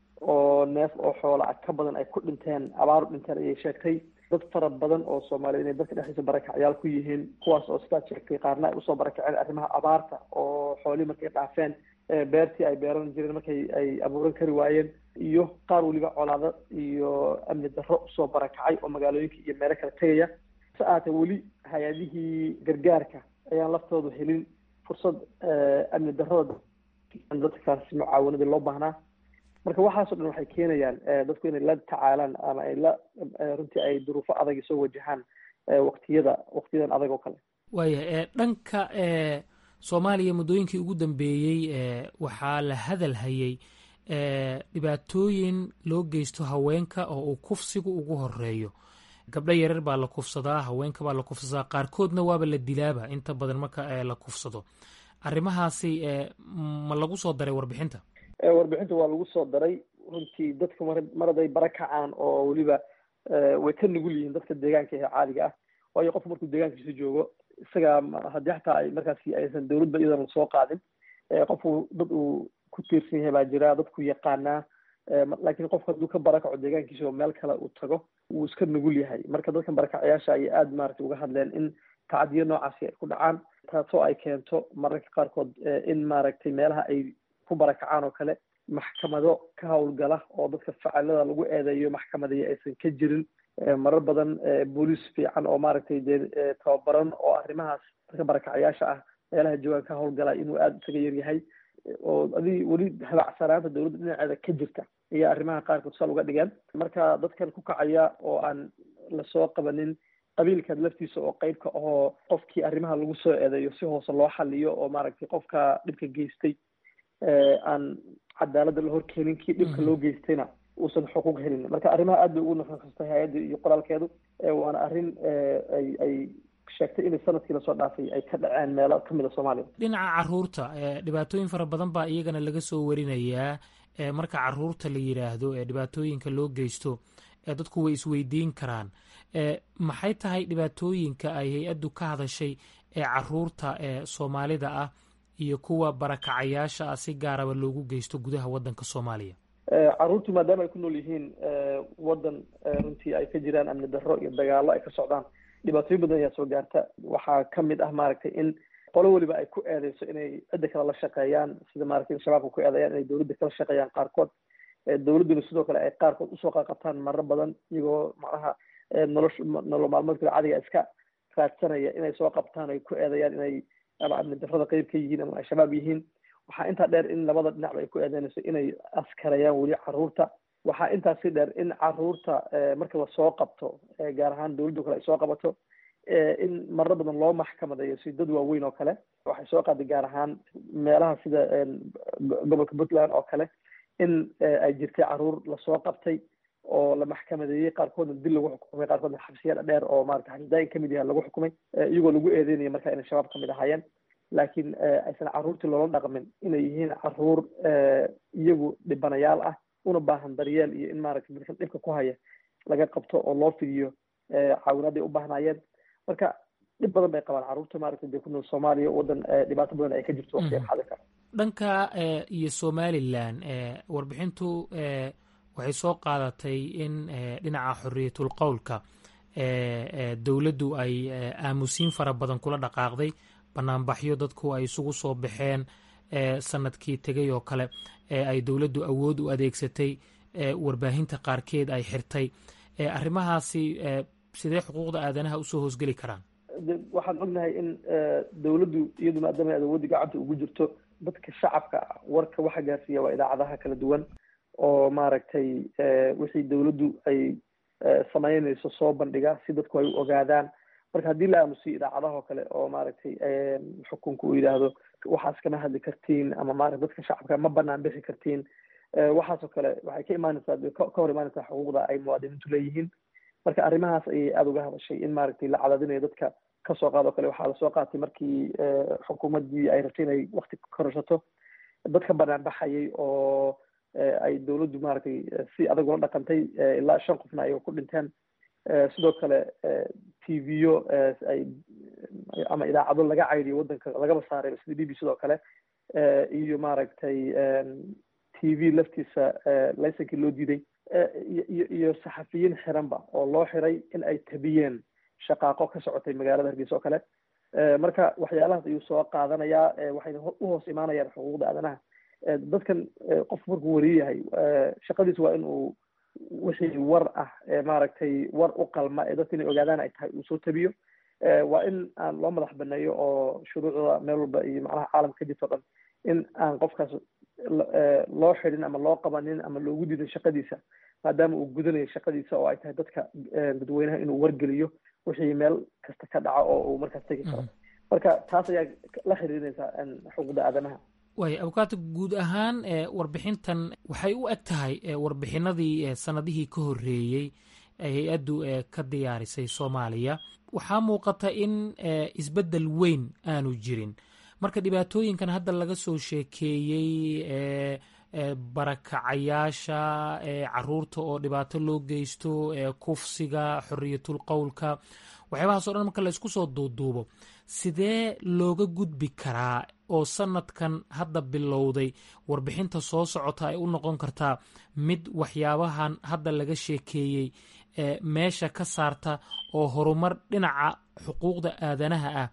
oo neef oo xoola ah ka badan ay ku dhinteen abaar u dhinteen ayay sheegtay dad fara badan oo soomaaliyeed inay dadka dhexdiisa barakacyaal ku yihiin kuwaas oo sidaad sheegtay qaarna ay usoo barakaceen arrimaha abaarta oo xoolihii markay dhaafeen beertii ay beeran jireen markay ay abuuran kari waayeen iyo qaar weliba colaado iyo amni darro usoo barakacay oo magaalooyinka iyo meelo kala tegaya se ahaatee weli hay-adihii gargaarka ayaan laftoodu helin fursad amni darrada dadkaasi mucaawanadii loo baahnaa marka waxaasoo dhan waxay keenayaan dadku inay la tacaalaan ama ay la runtii ay duruufo adag soo wajahaan waqtiyada waqtiyadan adag oo kale waaya dhanka soomaaliya muddooyinkii ugu dambeeyey waxaa la hadal hayay dhibaatooyin loo geysto haweenka oo uu kufsigu ugu horeeyo gabdho yarar baa la kufsadaa haweenka baa la kufsadaa qaarkoodna waaba la dilaaba inta badan marka la kufsado arrimahaasi ma lagu soo daray warbixinta warbixinta waa lagu soo daray runtii dadku mar mar haday bara kacaan oo weliba way ka nugul yihiin dadka deegaanka ee caadiga ah waayo qofku markuu deegaankiisa joogo isaga haddii xataa ay markaasi aysan dawladba iyadana soo qaadin qofku dad uu ku tiirsan yahay baa jira dadku yaqaanaa laakiin qofku hadduu ka barakaco deegaankiisa oo meel kale uu tago wuu iska nugul yahay marka dadkan barakacayaasha ayay aada maaragtay uga hadleen in tacadiyo noocaasi ay ku dhacaan taasoo ay keento mararka qaarkood in maaragtay meelaha ay ku barakacaan oo kale maxkamado ka howlgala oo dadka facalada lagu eedeeyo maxkamadeeyo aysan ka jirin marar badan booliis fiican oo maaragtay dee tababaran oo arrimahaas dadka barakacayaasha ah meelaha joogaan ka howlgala inuu aada isaga yaryahay oo adi weli habacsanaanta dawladda dhinaceeda ka jirta ayaa arrimaha qaarkood sal uga dhigeen marka dadkan ku kacaya oo aan lasoo qabanin qabiilkan laftiisa oo qeybka ahoo qofkii arrimaha lagu soo eedeeyo si hoose loo xaliyo oo maaragtay qofka dhibka geystay aan cadaaladda la horkeenin kii dhibka loo geystayna uusan xuquuq helin marka arrimaha aad bay ugu nuxnuxustay hay-adda iyo qoraalkeedu waana arrin ay ay sheegtay inay sanadkii lasoo dhaafay ay ka dhaceen meelo kamid a soomaaliya dhinaca caruurta dhibaatooyin fara badan baa iyagana laga soo warinayaa marka caruurta la yidhaahdo ee dhibaatooyinka loo geysto dadku way isweydiin karaan maxay tahay dhibaatooyinka ay hay-addu ka hadashay ee caruurta ee soomaalida ah iyo kuwa barakacayaasha ah si gaaraba loogu geysto gudaha waddanka soomaaliya caruurtu maadaama ay ku nool yihiin waddan runtii ay ka jiraan amni darro iyo dagaallo ay ka socdaan dhibaatooyin badan ayaa soo gaarta waxaa kamid ah maaragtay in qolo weliba ay ku eedeyso inay cidda kale la shaqeeyaan sida maaragtay shabaabka ku eedeeyaan inay dawladda kala shaqeeyaan qaarkood dawladduna sidoo kale ay qaarkood usoo qaqabtaan marar badan iyagoo macnaha nolosh nolol maalmeedkooda cadiga iska raadsanaya inay soo qabtaan ay ku eedeeyaan inay ama amni darrada qeyb ka yihiin ama ay shabaab yihiin waxaa intaa dheer in labada dhinacba ay ku eedeynayso inay askarayaan weli caruurta waxaa intaasi dheer in caruurta marka lasoo qabto gaar ahaan dawladda kale ay soo qabato in marar badan loo maxkamadeeyo si dad waaweyn oo kale waxay soo qaaday gaar ahaan meelaha sida gobolka puntland oo kale in ay jirtay caruur lasoo qabtay oo la maxkamadeeyey qaarkoodna dil lagu xukumay qaarkoodna xabsiya dheer oo maarata xabsidaayin kamid yahay lagu xukumay iyagoo lagu eedeynaya marka inay shabaab kamid ahaayeen laakiin aysan caruurtii loola dhaqmin inay yihiin caruur iyagu dhibanayaal ah una baahan daryeel iyo in maaragtay dadkan dhibka ku haya laga qabto oo loo fidiyo caawinaaday u baahnaayeen marka dhib badan bay qabaan caruurta maaragtay dee ku nool soomaaliya waddan dhibaato badan ay ka jirto waqtigan xadirka dhanka iyo somalilan warbixintu waxay soo qaadatay in dhinaca xoriyatul qowlka dowladdu ay aamusiin fara badan kula dhaqaaqday banaanbaxyo dadku ay isugu soo baxeen sanadkii tegay oo kale ay dowladdu awood u adeegsatay warbaahinta qaarkeed ay xirtay arrimahaasi sidee xuquuqda aadanaha usoo hoosgeli karaan waxaan ognahay in dowladdu iyadu maadaama ay awoodda gacanta ugu jirto dadka shacabka warka waxa gaarsiiya waa idaacadaha kala duwan oo maaragtay wixii dowladdu ay samaynayso soo bandhiga si dadku ay u ogaadaan marka haddii la aamusiyo idaacadaha oo kale oo maaragtay xukunku uu yidhaahdo waxaas kama hadli kartiin ama maarata dadka shacabka ma banaan bixi kartiin waxaasoo kale waxay ka imaanaysaa ka hor imaanaysaa xuquuqda ay muwaadiniintu leeyihiin marka arrimahaas ayay aada uga hadashay in maaragtay la cadaadinayo dadka kasoo qaado kale waxaa lasoo qaatay markii xukuumaddii ay rabtay inay wakti kororsato dadka banaan baxayay oo ay dowladdu maaragtay si adag ula dhaqantay ilaa shan qofna ay ku dhinteen sidoo kale t v-yo ay ama idaacado laga caydiyo waddanka lagaba saaray sida b b sidoo kale iyo maaragtay t v laftiisa laysankii loo diiday iyo iyo saxafiyiin xiranba oo loo xiray in ay tabiyeen shaqaaqo ka socotay magaalada hargeysa oo kale marka waxyaalahaas ayuu soo qaadanayaa waxayna u hoos imaanayaan xuquuqda aadanaha dadkan qof markuu wariyayahay shaqadiis waa in uu wixii war ah maaragtay war u qalma ee dadka inay ogaadaan ay tahay uu soo tabiyo waa in aan loo madax baneeyo oo shuruucda meel walba iyo macnaha caalamka ka jirto o dhan in aan qofkaas loo xidhin ama loo qabanin ama loogu diidin shaqadiisa maadaama uu gudanayo shaqadiisa oo ay tahay dadka dadweynaha inuu wargeliyo wixii meel kasta ka dhaca oo uu markaas tegi karo marka taas ayaa la xiriirinaysaa xuquuqda aadanaha waaya abukaata guud ahaan warbixintan waxay u eg tahay warbixinadii sanadihii ka horreeyey ay hay-addu ka diyaarisay soomaaliya waxaa muuqata in isbeddel weyn aanu jirin marka dhibaatooyinkan hadda laga soo sheekeeyey barakacayaasha caruurta oo dhibaato loo geysto kufsiga xoriyatul qowlka waxyaabahaas o dhan marka laysku soo duuduubo sidee looga gudbi karaa oo sanadkan hadda bilowday warbixinta soo socota ay u noqon kartaa mid waxyaabahan hadda laga sheekeeyey meesha ka saarta oo horumar dhinaca xuquuqda aadanaha ah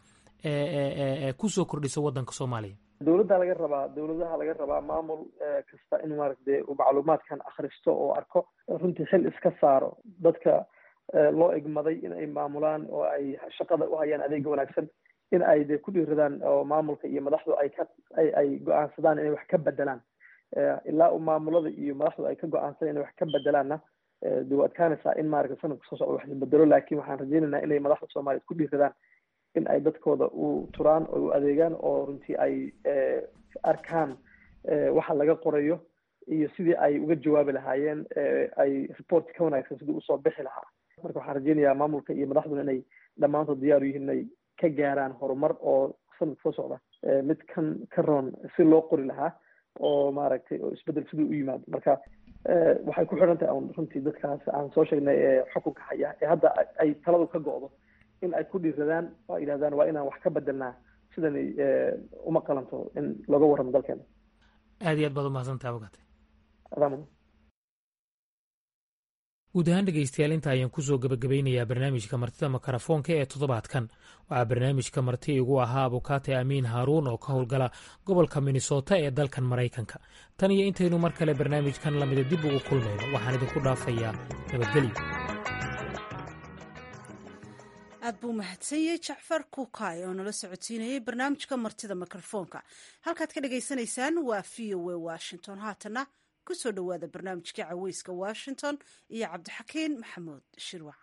kusoo kordhisa waddanka soomaaliya dowladda laga rabaa dowladaha laga rabaa maamul kasta in maaragtay uu macluumaadkan akhristo oo arko runtii xil iska saaro dadka loo egmaday in ay maamulaan oo ay shaqada u hayaan adeega wanaagsan in ay de ku dhiiradaan oo maamulka iyo madaxdu ay ka ay ay go-aansadaan inay wax ka bedelaan ilaa uu maamulada iyo madaxdu ay ka go-aansadaan inay wax ka bedelaanna de waa adkaanaysaa in maaragta sanadka soo socda wax la bedelo laakiin waxaan rajeynaynaa inay madaxda soomaaliyeed ku dhiiradaan in ay dadkooda u turaan oo u adeegaan oo runtii ay arkaan waxa laga qorayo iyo sidii ay uga jawaabi lahaayeen ay report ka wanaagsan sidii usoo bixi lahaa marka waxaan rajeynayaa maamulka iyo madaxduna inay dhammaantood diyaar u yihiin inay ka gaaraan horumar oo sanadka soo socda mid kan ka roon si loo qori lahaa oo maaragtay oo isbedel siduu u yimaado marka waxay ku xidhan tahay un runtii dadkaas aan soo sheegnay ee xukunka haya ee hadda ay taladu ka go'do in ay ku dhiiradaan oo ay yidhahdaan waa inaan wax ka bedelnaa sidanay uma qalanto in looga warramo dalkeena aad iyo aad baad umahadsantaha ogaatay adaamudan guud ahaan dhegeystayaal inta ayaan kusoo gabagabeynayaa barnaamijka martida makarafoonka ee toddobaadkan waxaa barnaamijka marti igu ahaa abukaate amiin haaruun oo ka howlgala gobolka minnesota ee dalkan maraykanka tan iyo intaynu mar kale barnaamijkan lamida dib ugu kulmayno waxaan idinku dhaafayaa nabadgelyo aad buu mahadsanyey jacfar kuukay oo nala socodsiinayay barnaamijka martida mikrofoonka halkaad ka dhagaysanaysaan waa v o a washington haatana kusoo dhowaada barnaamijkii caweyska washington iyo cabdixakiin maxamuud shirwac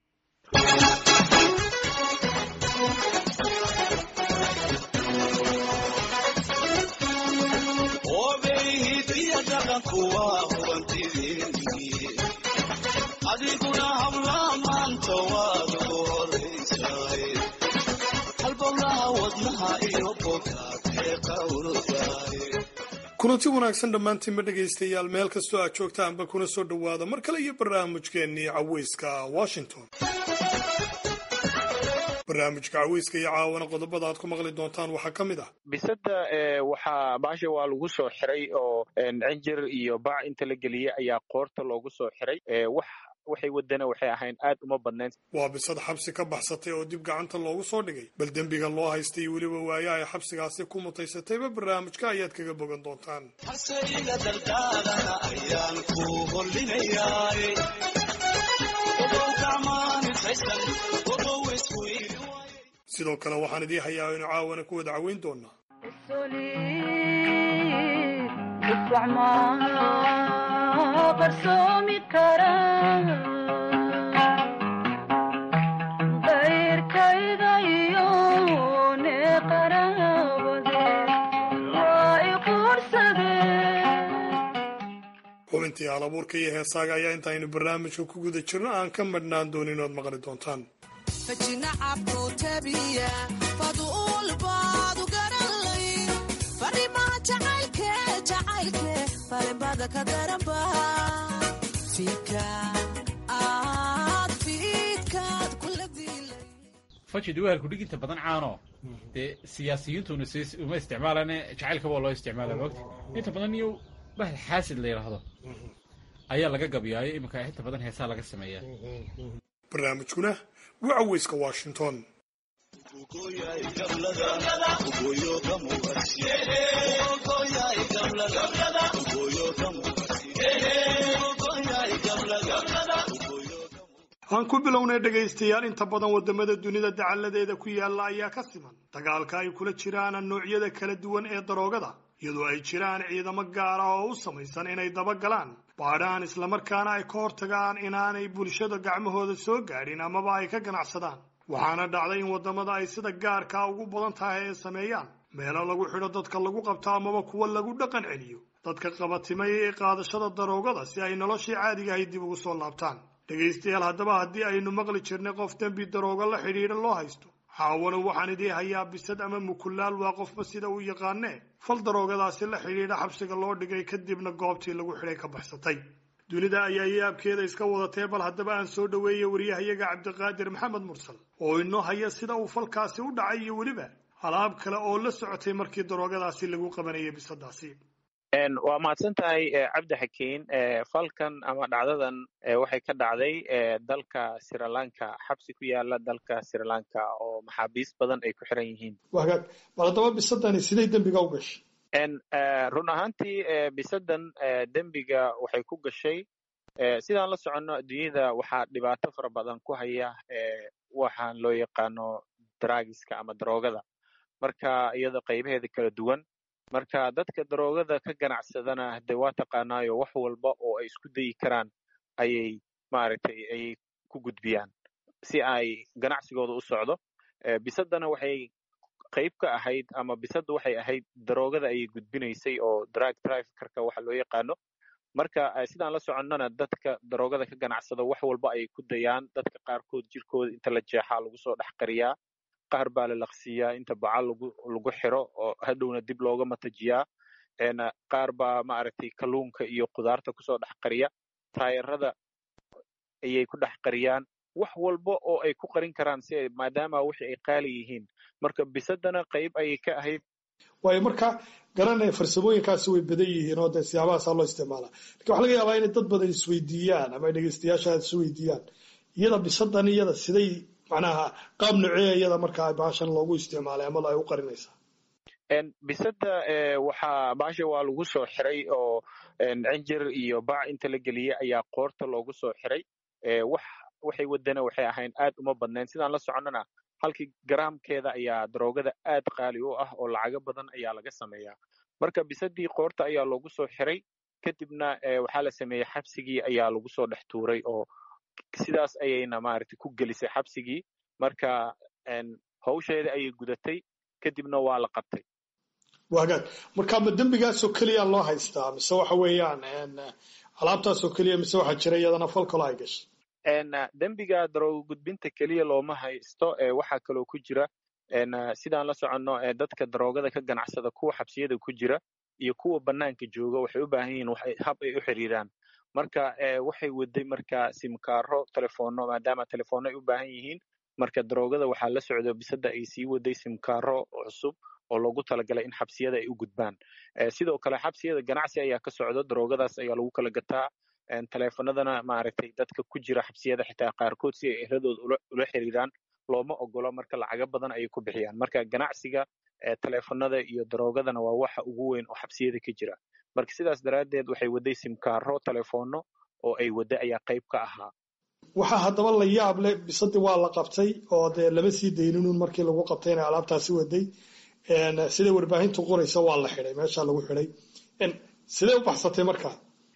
adiguna habla maanta waad ugu horaysaay halbowlaha wadnaha iyo bogaad ee qawrdaay kulanti wanaagsan dhammaantiinba dhegaystayaal meel kastoo aad joogtaanba kuna soo dhowaada mar kale iyo barnaamijkeennii caweyska washington barnaamijka caweyska iyo caawana qodobada aad ku maqli doontaan waxaa ka mid ah bisada waxaa baasha waa lagu soo xiray oo cinjir iyo bac inta la geliyey ayaa qoorta loogu soo xiray wax waxay wadana waxay ahayn aad uma badnayn waa bisad xabsi ka baxsatay oo dib gacanta loogu soo dhigay bal dembiga loo haystay iyo weliba waaye ay xabsigaasi ku mutaysatayba barnaamijka ayaad kaga bogan doontaan hasayga dardaalana ayaan ku hollinayaay ogow gacmaanintaysan ogow isku iili sidoo kale waxaan idii hayaa inu caawana ku wada caweyn doonaa qarsoomi kara qayrkayga iyo neeqaraabade waa i quursadeen xubintii halabuurka iyo heesaaga ayaa intaaynu barnaamijka ku guda jirno aan ka madhnaan doonin inaad maqli doontaan fajinacabku tabiya faduul baadu garanlay farimaa jacaylke jacaylke farinbada ka daranba fiidka aad fiidkaad kula dilay fajid weelku dhiginta badan caano dee siyaasiyiintuna s uma isticmaalane jacaylkaba loo isticmaala moogta inta badan iyo bahal xaasid la yidhaahdo ayaa laga gabyaayo iminka inta badan heesaa laga sameeyaa barnaamijkuna waa caweyska washington aan ku bilownay dhegaystayaal inta badan wadamada dunida dacalladeeda ku yaalla ayaa ka siman dagaalka ay kula jiraan noocyada kala duwan ee daroogada iyadoo ay jiraan ciidamo gaar ah oo u samaysan inay dabagalaan baadhaan islamarkaana ay ka hortagaan inaanay bulshada gacmahooda soo gaadhin amaba ay ka ganacsadaan waxaana dhacday in waddamada ay sida gaarkaa ugu badan tahay ay sameeyaan meelo lagu xidho dadka lagu qabto amaba kuwa lagu dhaqan celiyo dadka qabatimay ee qaadashada daroogada si ay noloshii caadigahay dib ugu soo laabtaan dhegaystayaal haddaba haddii aynu maqli jirnay qof dembi daroogo la xidhiidha loo haysto caawana waxaan idii hayaa bisad ama mukulaal waa qofba sida uu yaqaanee fal daroogadaasi la xidhiidha xabsiga loo dhigay kadibna goobtii lagu xidhay ka baxsatay dunida ayaa yaabkeeda iska wadatee bal haddaba aan soo dhoweeyay waryahayaga cabdiqaadir maxamed mursal oo inoo haya sida uu falkaasi u dhacay iyo weliba alaab kale oo la socotay markii daroogadaasi lagu qabanayay bisadaasi waa mahadsan tahay cabdi xakiin falkan ama dhacdadan waxay ka dhacday dalka srilanka xabsi ku yaala dalka srilanka oo maxaabiis badan ay ku xiran yihiin wagaag bal haddaba bisadani siday dembiga u gashay run ahaantii bisadan dembiga waxay ku gashay sidaan la soconno adduunyada waxaa dhibaato fara badan ku haya waxaan loo yaqaano dragiska ama daroogada marka iyada qaybaheeda kala duwan marka dadka daroogada ka ganacsadana de waa taqaanaayo wax walba oo ay isku dayi karaan ayay maaragtay ayay ku gudbiyaan si ay ganacsigooda u socdo bisadana waxay qayb ka ahayd ama bisadda waxay ahayd daroogada ayay gudbinaysay oo drug traffickerka waxa loo yaqaano marka sidaan la soconnona dadka daroogada ka ganacsada wax walba ayay ku dayaan dadka qaarkood jirkooda inta la jeexaa lagu soo dhex qariyaa qaar baa la laqsiyaa inta baca lagu lagu xiro oo hadhowna dib looga matajiyaa qaar baa maaragtay kalluunka iyo qudaarta kusoo dhex qariya taayarada ayay ku dhex qariyaan wax walba oo ay ku qarin karaan si ay maadaama wixii ay qaali yihiin marka bisadana qayb ayay ka ahayd waayo marka garanaya farsamooyinkaasi way badan yihiin oo dee siyaabahaasa loo isticmaalaa lakin waxa laga yaabaa inay dad badan isweydiiyaan ama dhegeystayaasha aad isweydiiyaan iyada bisadan iyada siday macnaha qaab noceeya iyada markaa baashan loogu isticmaalay ama ay u qarinaysaa bisada waxaa baasha waa lagu soo xiray oo cinjir iyo bac inta la geliyey ayaa qoorta loogu soo xiray wax waxay wadana waxay ahayn aad uma badnayn sidaan la soconnona halkii garaamkeeda ayaa daroogada aad qaali u ah oo lacago badan ayaa laga sameeyaa marka bisadii qoorta ayaa loogu soo xiray kadibna waxaa la sameeyey xabsigii ayaa lagu soo dhex tuuray oo sidaas ayayna maaragtay ku gelisay xabsigii marka hawsheeda ayay gudatay kadibna waa la qabtay wagaag marka ma dembigaasoo keliya loo haystaa mise waxa weeyaan alaabtaasoo keliya mise waxaa jira iyadana fal kalo ay gashay dembiga daroogo gudbinta keliya looma haysto waxaa kaloo ku jira sidaan la soconno dadka daroogada ka ganacsada kuwa xabsiyada ku jira iyo kuwa banaanka jooga waxay u baahan yihiin hab ay u xiriiraan marka waxay waday marka simkaaro telefono maadaama telefono ay u baahan yihiin marka daroogada waxaa la socdo bisada ay sii waday simkaaro cusub oo loogu talagalay in xabsiyada ay u gudbaan sidoo kale xabsiyada ganacsi ayaa ka socdo daroogadaas ayaa lagu kala gataa teleefanadana maaragtay dadka ku jira xabsiyada xitaa qaarkood si ay ehladooda ula xiriiraan looma ogolo marka lacaga badan ayay ku bixiyaan marka ganacsiga teleefanada iyo daroogadana waa waxa ugu weyn oo xabsiyada ka jira marka sidaas daraaddeed waxay waday simkaaro telefono oo ay wadda ayaa qayb ka ahaa waxaa haddaba la yaab leh bisadii waa la qabtay oo dee lama sii dayninun markii lagu qabtay inay alaabtaasi waday sida warbaahintu qoraysa waa la xidhay meeshaa lagu xidhay sidee u baxsatay markaa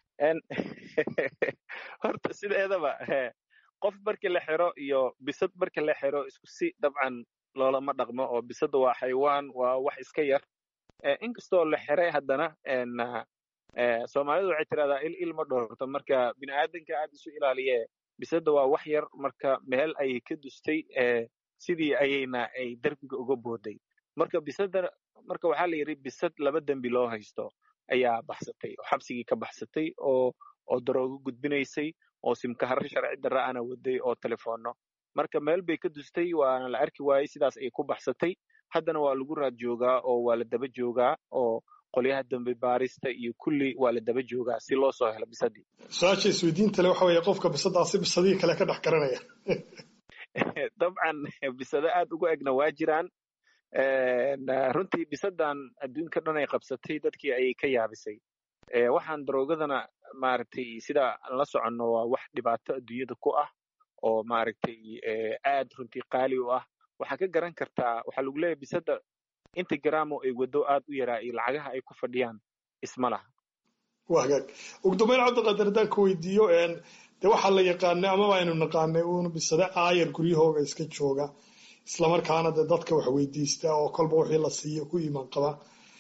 horta sideedaba qof markii la xiro iyo bisad markii la xiro isku si dabcan loolama dhaqmo oo bisada waa xaywaan waa wax iska yar inkastoo la xiray haddana soomaalidu waxay tirahdaa il il ma dhowrto marka bini aadanka aad isu ilaaliye bisada waa wax yar marka meel ayay ka dustay sidii ayayna ay derbiga uga booday marka bisada marka waxaa la yidhi bisad laba dembi loo haysto ayaa baxsatay oo xabsigii ka baxsatay oo oo daroogo gudbinaysay oo simkaharo sharci darra ana waday oo telefono marka meel bay ka dustay waana la arki waayey sidaas ayay ku baxsatay haddana waa lagu raad joogaa oo waa la daba joogaa oo qolyaha dambe baarista iyo kulli waa la daba joogaa si loo soo helo bisadii su-aasha isweydiinta le waxa weeye qofka bisadaasi bisadihii kale ka dhex garanaya dabcan bisado aad ugu egna waa jiraan runtii bisadan adduunka dhan ay qabsatay dadkii ayay ka yaabisay waxaan daroogadana maaragtay sida la soconno waa wax dhibaato adduunyada ku ah oo maaragtay aad runtii qaali u ah waxaa ka garan kartaa waxaa lagu leeyahay bisada inta garaamo ay wado aad u yaraa iyo lacagaha ay ku fadhiyaan isma laha waa hagaag ugu dambeyn cabdiqaadir haddaan ka weydiiyo de waxaa la yaqaanay amaba aynu naqaanay uun bisade aayar guryahooga iska jooga islamarkaana de dadka wax weydiista oo kolba wixii la siiyo ku iimaan qaba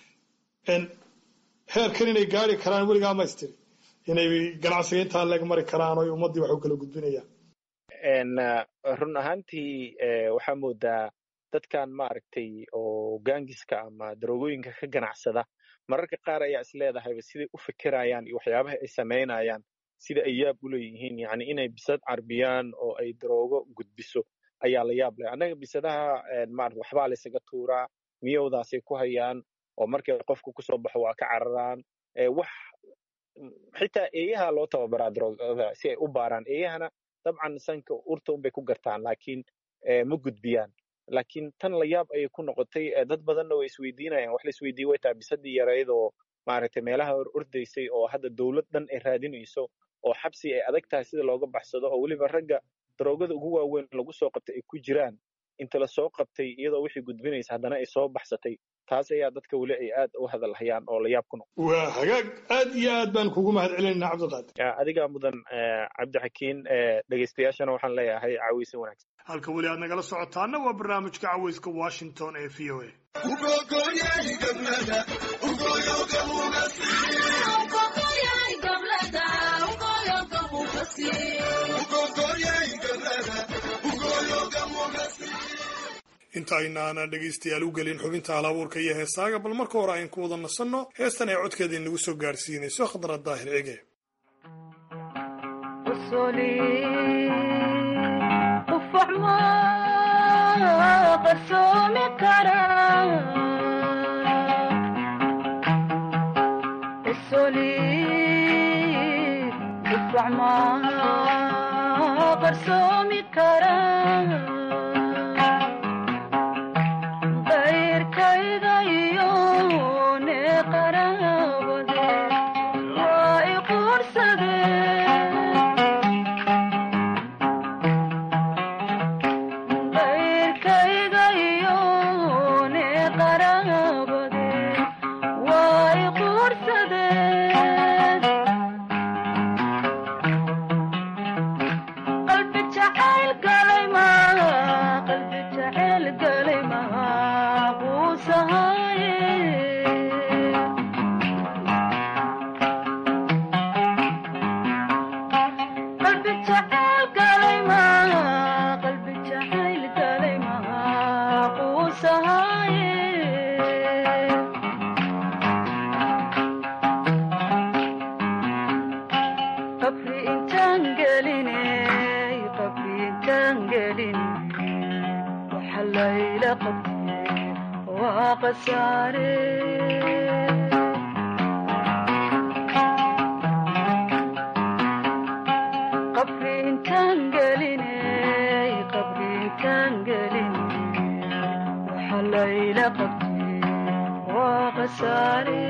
heerkan inay gaari karaan weligaa maystiri inay ganacsiga intaa leeg mari karaan oo ummaddii wax u kala gudbinayaan run ahaantii waxaa moodaa dadkan maaragtay oo gaangiska ama daroogooyinka ka ganacsada mararka qaar ayaa is leedahayba siday u fekerayaan iyo waxyaabaha ay samaynayaan sida ay yaab u leeyihiin yani inay bisad carbiyaan oo ay daroogo gudbiso ayaa la yaab leh annaga bisadaha maarata waxbaa laysaga tuuraa miyowdaasay ku hayaan oo markay qofku kusoo baxo waa ka cararaan wax xitaa eeyaha loo tababaraa daroogada si ay u baaraan eeyahana dabcan sanka urta unbay ku gartaan laakiin ma gudbiyaan laakiin tan la yaab ayay ku noqotay dad badanna way isweydiinayaan wax la isweydiiye way tahay bisadii yarayd oo maaragtay meelaha hor ordaysay oo hadda dowlad dhan ay raadinayso oo xabsi ay adag tahay sida looga baxsado oo weliba ragga daroogada ugu waaweyn lagu soo qabtay ay ku jiraan inta la soo qabtay iyadoo wixii gudbinaysa haddana ay soo baxsatay taas ayaa dadka weli ay aad u hadalhayaan oo la yaab ku noqo waa hagaag aad iyo aad baan kugu mahad celinaynaa cabdiqaadir adigaa mudan cabdixakiin dhegeystayaashana waxaan leeyahay caweysin wanaagsan halka weli aad nagala socotaana waa barnaamijka caweyska washington ee v o a inta aynaana dhegaystayaal u gelin xubinta halabuurka iyo heesaaga bal marka hore ayn ku wada nasanno heestan ay codkeeda inagu soo gaarsiinayso khadra daahir cige waxa layla qabtay waa khasaare qabri intaan gelinay qabri intaan gelinay waxa layla qabtay waa khasaare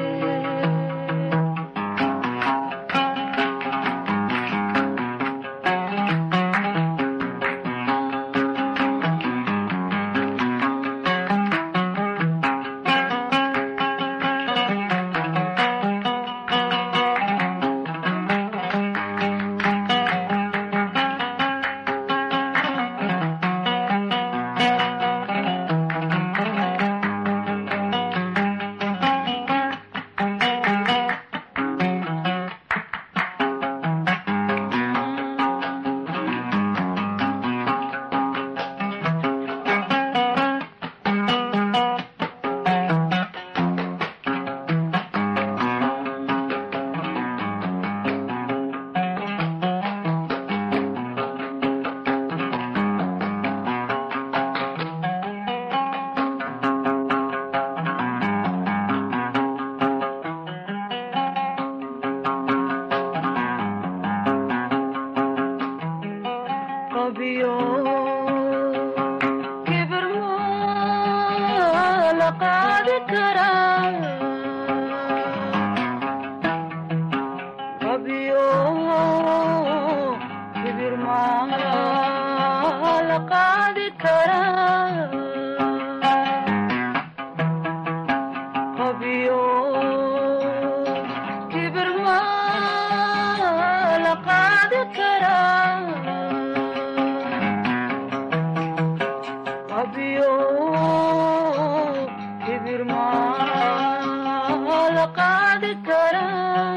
qabiyo kibir ma la qaadi karaa qabiyo kibir ma la qaadi karaa qabiyo kibir ma la qaadi karaa qabiyo kibir ma la qaadi karaa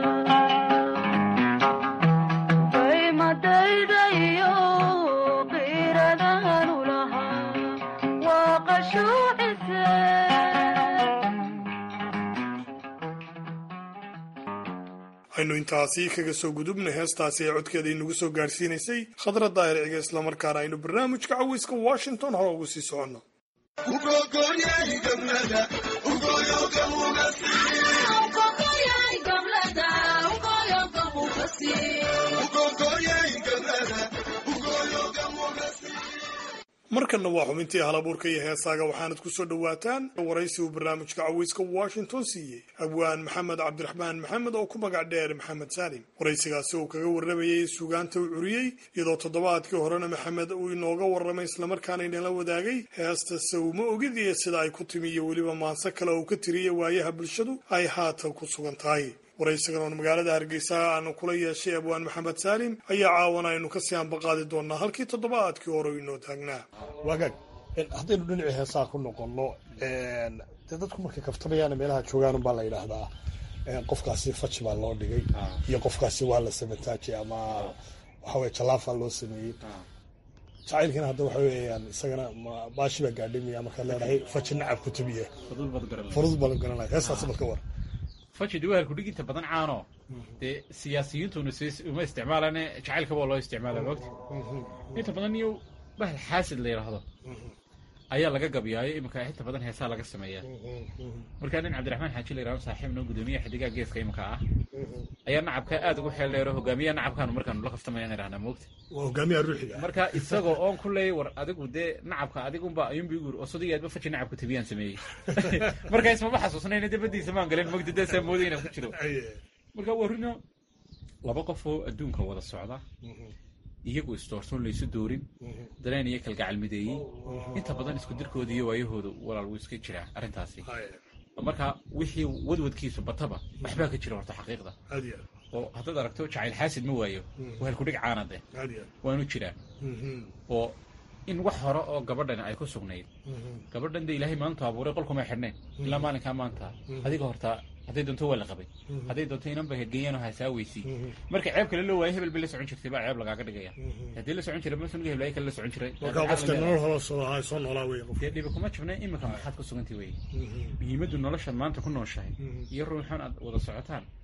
qaymadayda iyo qiiradaan u lahaa waa qashuucise aynu intaasi kaga soo gudubnay heestaasi ee codkeeda inagu soo gaarsiinaysay khadra daahir ciga islamarkaana aynu barnaamijka caweyska washington hore ugu sii soconno markanna waa xubintii halabuurka iyo heesaaga waxaanad ku soo dhowaataan waraysi uu barnaamijka caweyska washington siiyey abwaan maxamed cabdiraxmaan maxamed oo ku magac dheer maxamed saalim waraysigaasi uu kaga warramayay suugaanta uu curiyey iyadoo toddobaadkii horena maxamed uu inooga warramay islamarkaana inala wadaagay heesta sawma ogid iyo sida ay ku timi iyo weliba maanse kale uu ka tiriyey waayaha bulshadu ay haatan ku sugan tahay waraysigan oon magaalada hargeysa aanu kula yeeshay abwaan maxamed saalim ayaa caawana aynu kasii ambaqaadi doonaa halkii toddobaadkii hore inoo taagnaa waagaag haddaynu dhinacii heesaa ku noqonno dee dadku markay kaftamayaan meelaha joogaan unbaa la yidhaahdaa qofkaasi faji baa loo dhigay iyo qofkaasi waa la samataaji ama waxaweye jalaafaa loo sameeyey jacaylkiina hadda waxa weeyaan isagana ma- baashi baa gaadhimaya markaad leedahay faji nacab ku tubiye furud baa la garanaya heestaasi bal ka war fajid waa halkudhiginta badan caano dee siyaasiyiintuna si- uma isticmaalane jacaylkaba waa loo isticmaala moogta inta badan iyo bahal xaasid la yidhaahdo ayaa laga gabyaayo iminka inta badan heesaa laga sameeyaa markaa nin cabdiraxmaan xaaji la yidhahdo saaxiib noo gudoomiyaha xidigaha geeska iminka ah ayaa nacabka aad ugu xeel dheero hogaamiyaha nacabkaanu markaanu la kaftamayaan idhahnaa moogta waa hogaamiyaha ruuxiga marka isagoo oon ku leeyay war adigu dee nacabka adigunba ayuunba igu yiri oo sodigaadba faji nacabka tabiyaan sameeyey marka ismama xasuusnayna debadiisa maan galin mogdi dee saa mooday inaan ku jiro marka waa rino laba qof oo adduunka wada socda iyagu isdoorsoon laysu doorin dareen iyo kalgacal mideeyey inta badan isku dirkooda iyo waayahooda walaal wuu iska jiraa arrintaasi marka wixii wadwadkiisu bataba waxbaa ka jira horta xaqiiqda aad iyo oo haddaad aragto jacayl xaasid ma waayo waa halkudhig caanade aad iyo waanu jiraa oo in wax hore oo gabadhani ay ku sugnayd gabadhan de ilaahay maantu abuuray qolkumay xidhnayn ilaa maalinkaa maanta adiga horta hadday doonto waa la qabay hadday doonto inanba hedgeeyaan oo hasaaweysi marka ceeb kale loo waayo hebel bay la socon jirtay baa ceeb lagaaga dhigaya haddii la socon jiray masuniga heblaaya kale la socon jiray markaa qofka nolol hore soo ahaa soo noolaa weeye qof dee dhibi kuma jibna iminka maxaad ku sugantay weye muhiimaddu noloshaad maanta ku nooshahay iyo ruuxan aad wada socotaan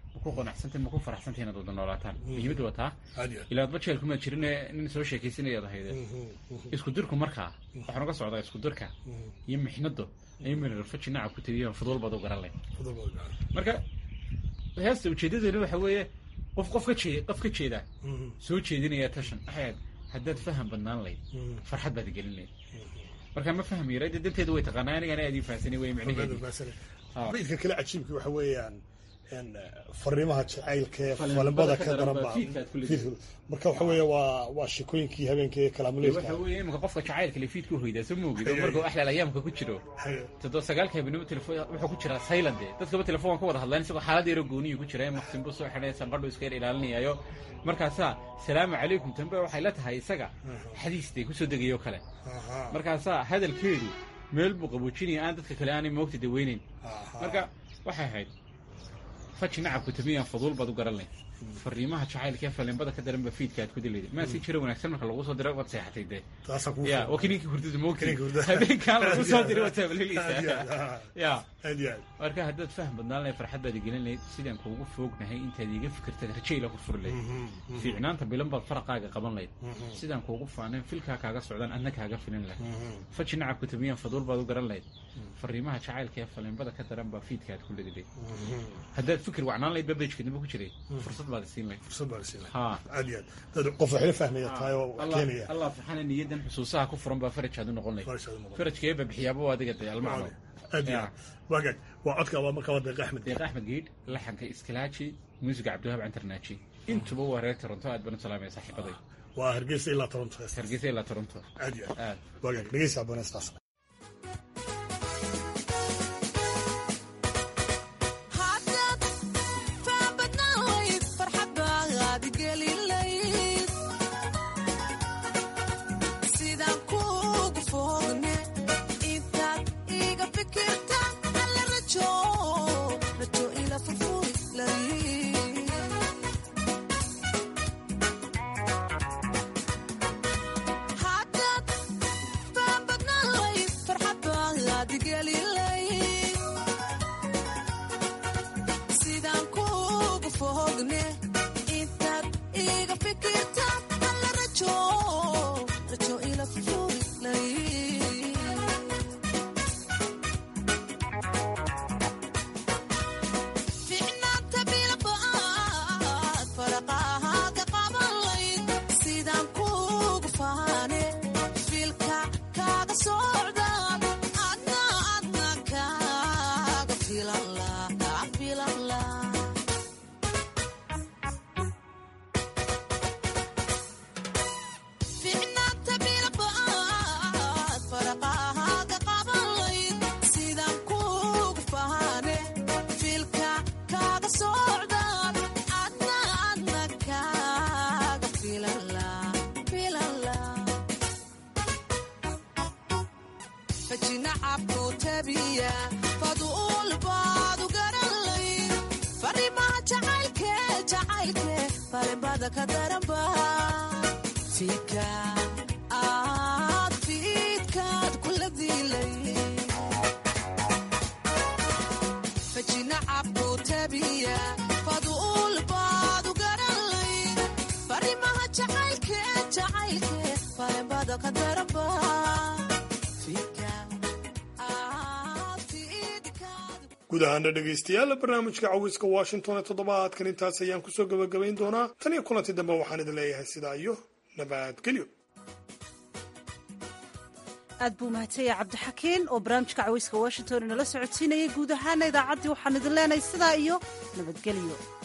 ma ku qanacsantahin ma ku faraxsantahin inaad wada noolaataan muhiimadda waa taa Aad iyo aad. ilaa adba jeel kumaad jirine nin soo sheekaysanayaad ahayde isku dirku markaa waxaan uga socdaa isku dirka iyo mixnado ayuu mirarfaji nacab ku tiriyo fudul baad u garan leh marka heesta ujeedadeena waxa weeye qof qof ka jeeda qof ka jeeda soo jeedinaya tashan waxay ahayd haddaad faham badnaan layd farxad baad gelin layd marka ma fahmi yara dee danteedu way taqaanaa anigana aad ii fahansanay way micnaheedu baydka kale cajiibka waxa weeyaan een, fariimaha jacaylka ee Falimbada falimbada ka ka daran daran baa baa fiidka aad ku leedahay. marka waxa weeye waa waa sheekooyinkii habeenkii waxa kalaamuleedka weeye imika qofka jacaylka le fiidku hoydaa soo moogido markuu axlaal ayaamka ku jiro toddoba sagaalka habeenimo telefon wuxuu ku jiraa silent dadkaba telefoon ka wada hadlaan isagoo xaalad yaro gooniyu ku jira maqsin buu soo xidhay sanqadhu iska yar ilaalinayayo markaasaa salaamu calaykum tambe waxay la tahay isaga xadiistay kusoo degayo kale markaasaa hadalkeedu meel buu qaboojinaya aan dadka kale aanay moogta daweynayn marka waxay ahayd faji nacabku tamiyaan faduul baad u garan leh fariimaha jacaylka ee falimbada ka daran ba fiidka aad ku dilayda maa si jira wanaagsan marka lagu soo diro waad seexatay dee taasaa kugu ya filan. waa kininkii hurdada moogtay Kininkii hurdada. habeenkaan lagu soo diray waad Aad iyo aad, taabalilaysaa ya aad iyo aad. marka haddaad faham badnaan lahayd farxad baad igelin lahayd sidaan kuugu foognahay intaad iga fikirtad rajayla ku furi lahayd mhm. fiicnaanta bilan baad faraqaaga qaban lahayd Mhm. sidaan kuugu faanayn filkaa kaaga socdaan adna kaaga filin lahayd Mhm. faji nacabku tabiyaan faduul baad u garan lahayd fariimaha jacaylka ee falimbada ka daran baa fiidka aad ku ledi lahayd haddaad fikir wacnaan lahayd babejka dambe ku jiray Mhm. fursad baad isiin lahayd fursad baa la siinaya ha aad iyo aad dad qof waxla fahmaya tahay oo wax Allah- keenaya allah subxaana niyadan xusuusaha ku furan baa faraj aad u noqon lahayd Faraj aad u noqon. farajka eeba bixiyaaba waa adiga dee almacno aad iyo aad waagaag waa codka waa markaa waa deeq axmed deeq axmed geedh laxanka iskalaaji muusiga cabdiwahab cantarnaaji intuba waa reer toronto aad baan u salaamaya saaxiibaday waa hargeysa ilaa toronto hargeysa ilaa toronto aad iyo aad aad waagaag dhegeysa abonestaas haddaad faan badnaan layd farxad baad gelin layd sidaan kuugu foogne intaad iga fikirta alla rajo rajo ila furfuri layd haddaad faan badnaan layd farxad baad gelin layd sidaan kuugu fogne intaad iga fikirta alla rajo rajo ila furfuri ficnaanta bilbaad faraqahaaga qaban layd sidaan kuugu faane filka kaaga socdaan adna adna kaaga filan laa kaa filan laa ficnaanta bilbaad faraqahaaga qaban layd sidaan kuugu faane filka kaaga socdaan adna adna kaaga filan laa filan laa fajinacabku tabiya faduul baad u garan layd fariimaha jacaylke jacaylke falimbada ka daranba fiidka aad fiidkaad kula dilay fajinacabku tabiya faduul baad u garan layd fariimaha jacaylke jacaylke falimbada ka daranba guud ahaana dhegaystayaal barnaamijka cawiska washington ee toddobaadkan intaas ayaan kusoo gabagabayn doonaa tan iyo kulanti dambe waxaan idin leeyahay sidaa iyo nabadgelyo aad buu mahadsanyahay cabdixakiin oo barnaamijka cawayska washington inala socodsiinayay guud ahaana idaacaddii waxaan idin leenahay sidaa iyo nabadgelyo